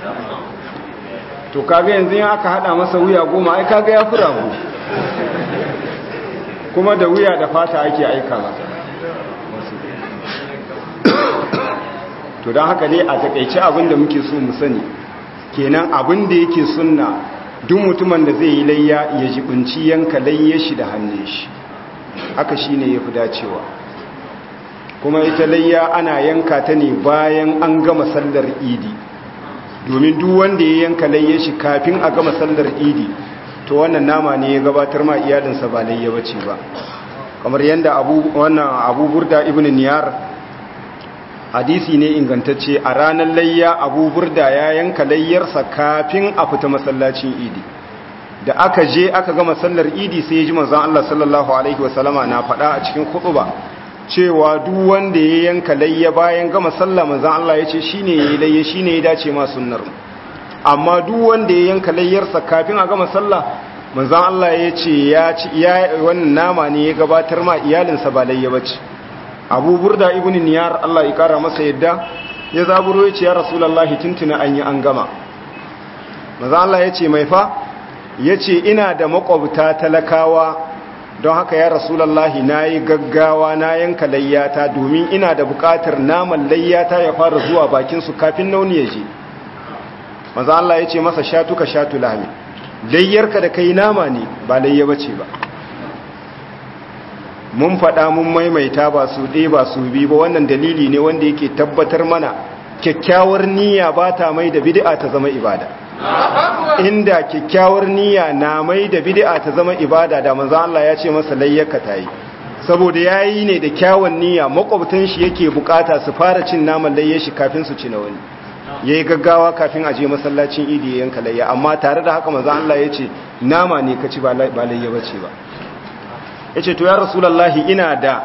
to kaga yanzu yin aka hada masa wuya goma ai kaga ya fura mu kuma da wuya da fata ake aika masa to don haka ne a takaice abin da muke so mu sani kenan abin da yake sunna duk mutumin da zai yi layya ya jibinci yanka layya shi da hannun shi haka shine yafi dacewa kuma ita layya ana yanka ta ne bayan an gama sallar idi domin duk wanda ya yanka layya shi kafin a gama sallar idi to wannan nama ne ya gabatar ma iyalinsa ba layya bace ba kamar yadda abu wannan abu burda ibn niyar hadisi ne ingantacce a ranar layya abu burda ya yanka layyarsa kafin a fita masallacin idi da aka je aka gama sallar idi sai ya ji manzon Allah sallallahu alaihi wasallama na faɗa a cikin khutba cewa duk wanda ya yanka layya bayan gama sallah manzon Allah ya ce shine yayi layya shine ya dace ma sunnar amma duk wanda ya yanka layyarsa kafin a gama sallah manzon Allah ya ce ya ci ya wannan nama ne ya gabatar ma iyalinsa ba layya bace Abu Burda ibn Niyar Allah ya kara masa yadda ya zaburo ya ce ya Rasulullahi tuntuna an yi an gama manzon Allah ya ce mai fa yace ina da makwabta talakawa don haka ya rasulallahi na yi gaggawa na yanka layyata domin ina da bukatar naman layyata ya fara zuwa bakinsu kafin nauni ya je maza Allah ya ce masa shatu ka shatu lami layyarka da kai nama ne ba layya bace ba mun faɗa mun maimaita ba su ɗaya ba su bi ba wannan dalili ne wanda yake tabbatar mana kyakkyawar niyya ba ta mai da bid'a ta zama ibada inda kyakkyawar niyya na mai da bid'a ta zama ibada da manzo Allah ya ce masa layyaka tayi saboda yayi ne da kyawun niyya makwabtan shi yake bukata su fara cin naman layye shi kafin su ci na wani yayi gaggawa kafin a je masallacin idi yanka layya amma tare da haka manzo Allah ya ce nama ne ka ci ba layya bace ba yace to ya rasulullahi ina da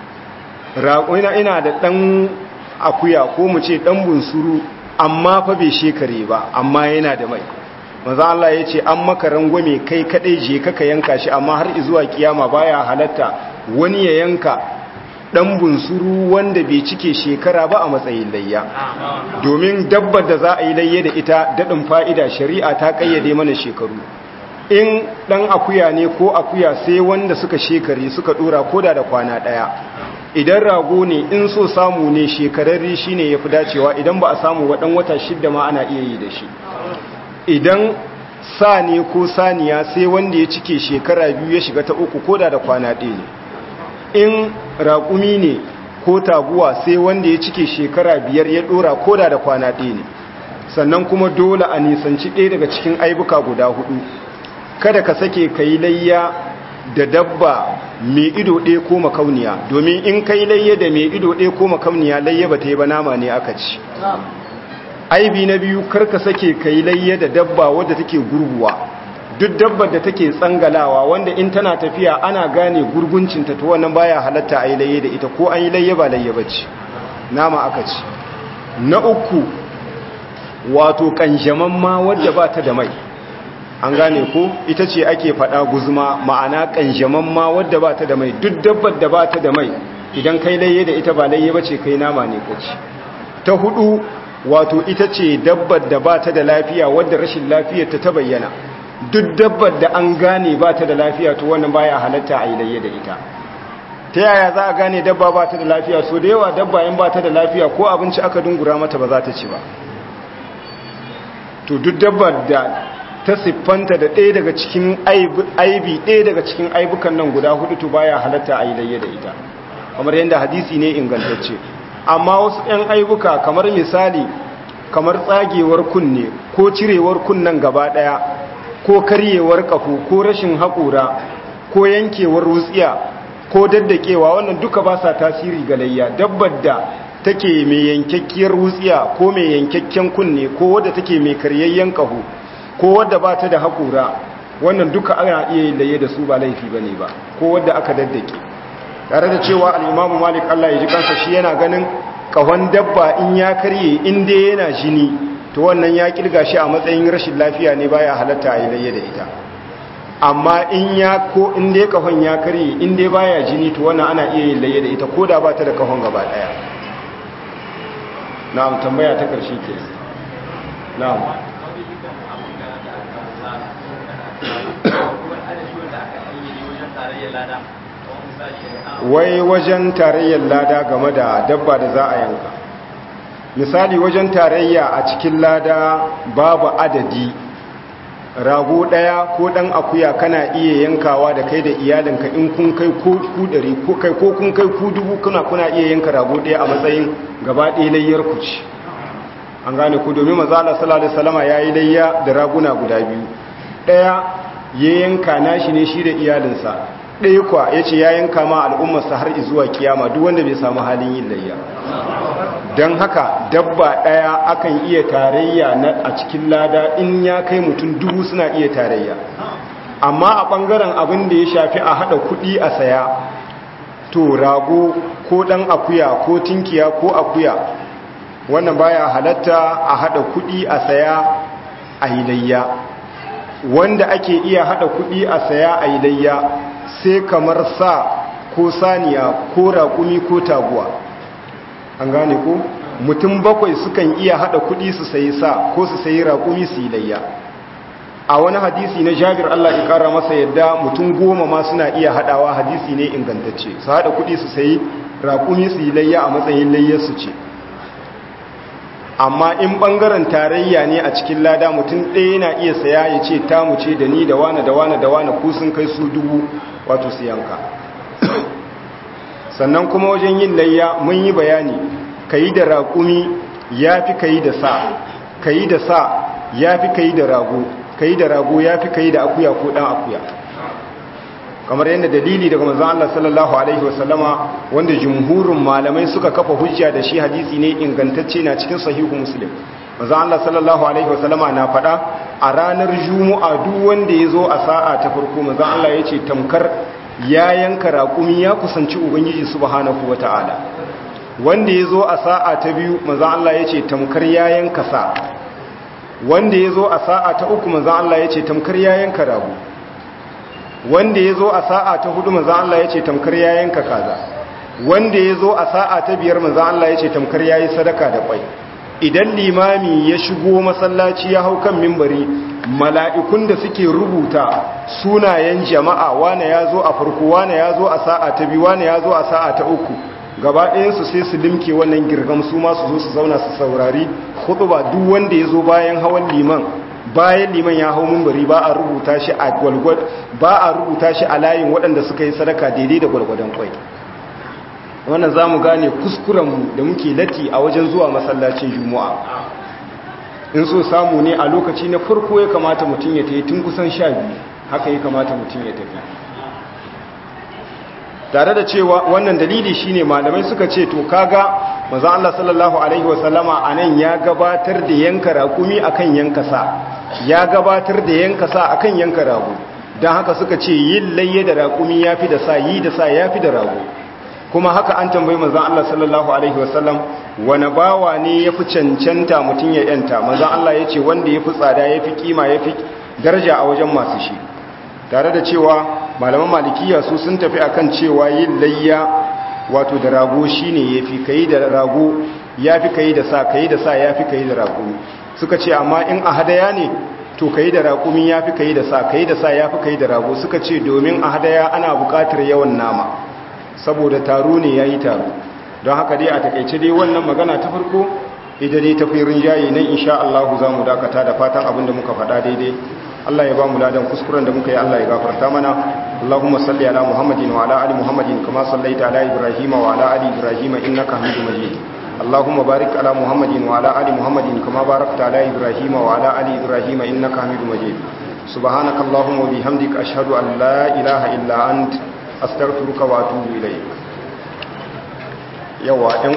ina ina da dan akuya ko mu ce dan bunsuru amma fa bai shekare ba amma yana da mai maza Allah ya ce an maka rangwame kai kadai je kaka yanka shi amma har zuwa kiyama baya halatta wani ya yanka dan bunsuru wanda bai cike shekara ba a matsayin layya domin dabbar da za a yi layya da ita dadin fa'ida shari'a ta kayyade mana shekaru in dan akuya ne ko akuya sai wanda suka shekare suka dora koda da kwana daya idan rago ne in so samu ne shekararri shi ne ya fi dacewa idan ba a samu waɗan wata shidda ma ana iya yi da shi idan sa ne ko saniya sai wanda ya cike shekara biyu ya shiga ta uku koda da kwana ɗaya ne in raƙumi ne ko taguwa sai wanda ya cike shekara biyar ya ɗora koda da kwana ɗaya ne sannan kuma dole a nisanci ɗaya daga cikin aibuka guda hudu kada ka sake ka yi layya da dabba mai ido ɗaya ko makauniya domin in kai layya da mai ido ɗaya ko makauniya layya ba ta yi ba nama ne aka ci aibi na biyu karka sake kai layya da dabba wadda take gurguwa duk dabbar da take tsangalawa wanda in tana tafiya ana gane gurguncinta to wannan baya halatta a yi layya da ita ko an yi layya ba layya ba ce nama aka ci na uku wato kanjaman ma wadda ba ta da mai an gane ko ita ce ake fada guzuma ma'ana kanjaman ma wadda ba ta da mai duk dabbar da ba ta da mai idan kai layye da ita ba layye ba ce kai nama ne kaci ta hudu wato ita ce dabbar da ba ta da lafiya wadda rashin lafiyar ta ta bayyana duk dabbar da an gane ba ta da lafiya to wannan baya halatta a yi layye da ita ta yaya za a gane dabba ba ta da lafiya so da yawa dabba in ba ta da lafiya ko abinci aka dungura mata ba za ta ci ba to duk dabbar da ta siffanta da ɗaya daga cikin aibi ɗaya daga cikin aibukan nan guda hudu to baya halatta a yi layya da ita kamar yadda hadisi ne ingantacce amma wasu 'yan aibuka kamar misali kamar tsagewar kunne ko cirewar kunnen gaba ɗaya ko karyewar ƙafu ko rashin haƙura ko yankewar wutsiya ko daddakewa wannan duka ba sa tasiri ga layya dabbar da take mai yankakkiyar wutsiya ko mai yankakken kunne ko wadda take mai karyayyen ƙahu ko wadda ba ta da haƙura wannan duka ana iya yin laye da su ba laifi ba ne ba ko wadda aka daddake tare da cewa al'imamu malik allah ya ji kansa shi yana ganin ƙahon dabba in ya karye in dai yana jini to wannan ya kirga shi a matsayin rashin lafiya ne baya halatta a yi laye da ita amma in ya ko in dai ƙahon ya karye in dai baya jini to wannan ana iya yin laye da ita ko da ba ta da ƙahon gaba ɗaya na'am tambaya ta ƙarshe ke na'am wai wajen tarayyar lada game da dabba da za a yanka misali wajen tarayya a cikin lada babu adadi rago ɗaya ko ɗan akuya kana iya yankawa da kai da iyalinka in kun kai ko ku ɗari ko kai ko kun kai ku dubu kuna kuna iya yanka rago ɗaya a matsayin gaba ɗaya layyar ku ci an gane ku domin maza Allah sallallahu alaihi wasallama yayi layya da raguna guda biyu ɗaya ya yanka nashi ne shi da iyalinsa ɗaya kwa yace ya yanka ma al'ummarsa har zuwa kiyama duk wanda bai samu halin yin layya don haka dabba ɗaya akan iya tarayya a cikin lada in ya kai mutum dubu suna iya tarayya amma a ɓangaren abin da ya shafi a haɗa kuɗi a saya to rago ko ɗan akuya ko tinkiya ko akuya wannan baya halatta a haɗa kuɗi a saya a layya wanda ake iya haɗa kuɗi a saya a layya sai kamar sa ko saniya ko raƙumi ko taguwa an gane ko mutum bakwai sukan iya hada kudi su sayi sa ko su sayi raƙumi su yi layya a wani hadisi na jabir Allah ya kara masa yadda mutum goma ma suna iya hadawa hadisi ne ingantacce su hada kudi su sayi raƙumi su yi layya a matsayin layyar su ce amma in bangaren tarayya ne a cikin lada mutum ɗaya yana iya saya ya ce tamu ce da ni da wane da wane da wane ku sun kai su dubu wato su yanka sannan kuma wajen yin layya mun yi bayani ka yi da raƙumi ya fi ka yi da sa ka yi da sa ya fi ka yi da rago ka yi da rago ya fi ka yi da akuya ko ɗan akuya kamar yadda dalili daga manzan Allah sallallahu Alaihi wasallama wanda jumhurin malamai suka kafa hujja da shi hadisi ne ingantacce na cikin sahihu muslim manzan Allah sallallahu Alaihi wasallama na faɗa a ranar juma'a duk wanda ya zo a sa'a ta farko manzan Allah ya ce tamkar ya yanka raƙumi ya kusanci ubangiji subhanahu wata'ala wanda ya zo a sa'a ta biyu manzan Allah ya ce tamkar ya yanka sa wanda ya zo a sa'a ta uku manzan Allah ya ce tamkar ya yanka rago wanda ya zo a sa'a ta hudu manzan Allah ya ce tamkar ya yanka kaza wanda ya zo a sa'a ta biyar manzan Allah ya ce tamkar ya yi sadaka da kwai idan limami ya shigo masallaci ya hau kan mimbari mala'ikun da suke rubuta sunayen jama'a wane ya zo a farko wane ya zo a sa'a ta biyu wane ya zo a sa'a ta uku gaba ɗayansu sai su limke wannan girgam su ma su zo su zauna su saurari ba duk wanda ya zo bayan hawan liman bayan liman ya hau mimbari ba a rubuta shi a gwalgwad ba a rubuta shi a layin waɗanda suka yi sadaka daidai da gwalgwadon kwai wannan za mu gane kuskurenmu da muke lati a wajen zuwa masallacin juma'a in so samu ne a lokaci na farko ya kamata mutum ya tafi tun kusan sha biyu haka ya kamata mutum ya tafi tare da cewa wannan dalili shine malamai suka ce to kaga manzo Allah sallallahu alaihi wasallama anan ya gabatar da yanka rakumi akan yanka sa ya gabatar da yanka sa akan yanka rago dan haka suka ce yin layye da rakumi yafi da sa yi da sa yafi da rago kuma haka an tambayi manzon Allah sallallahu alaihi wasallam wani bawa ne yafi cancanta mutun ya yanta manzon Allah yace wanda yafi tsada yafi kima yafi daraja a wajen masu shi tare da cewa malaman malikiya su sun tafi akan cewa yin layya wato da rago shine yafi kai da rago yafi kai da sa kai da sa yafi kai da rago suka ce amma in a hadaya ne to kai da raƙumi yafi kai da sa kai da sa yafi kai da rago suka ce domin a hadaya ana buƙatar yawan nama saboda taro ne yayi taro don haka dai a takeice dai wannan magana ta farko ita dai tafi rinjaye nan insha Allah za mu dakata da fatan abinda muka faɗa daidai Allah ya ba mu ladan kuskuren da muka yi Allah ya gafarta mana Allahumma salli ala Muhammadin wa ala ali Muhammadin kama sallaita ala Ibrahim wa ala ali Ibrahim innaka Hamidum Majid Allahumma barik ala Muhammadin wa ala ali Muhammadin kama barakta ala Ibrahim wa ala ali Ibrahim innaka Hamidum Majid Subhanaka Allahumma wa bihamdika ashhadu an la ilaha illa ant astaghfiruka wa atubu ilayk yawa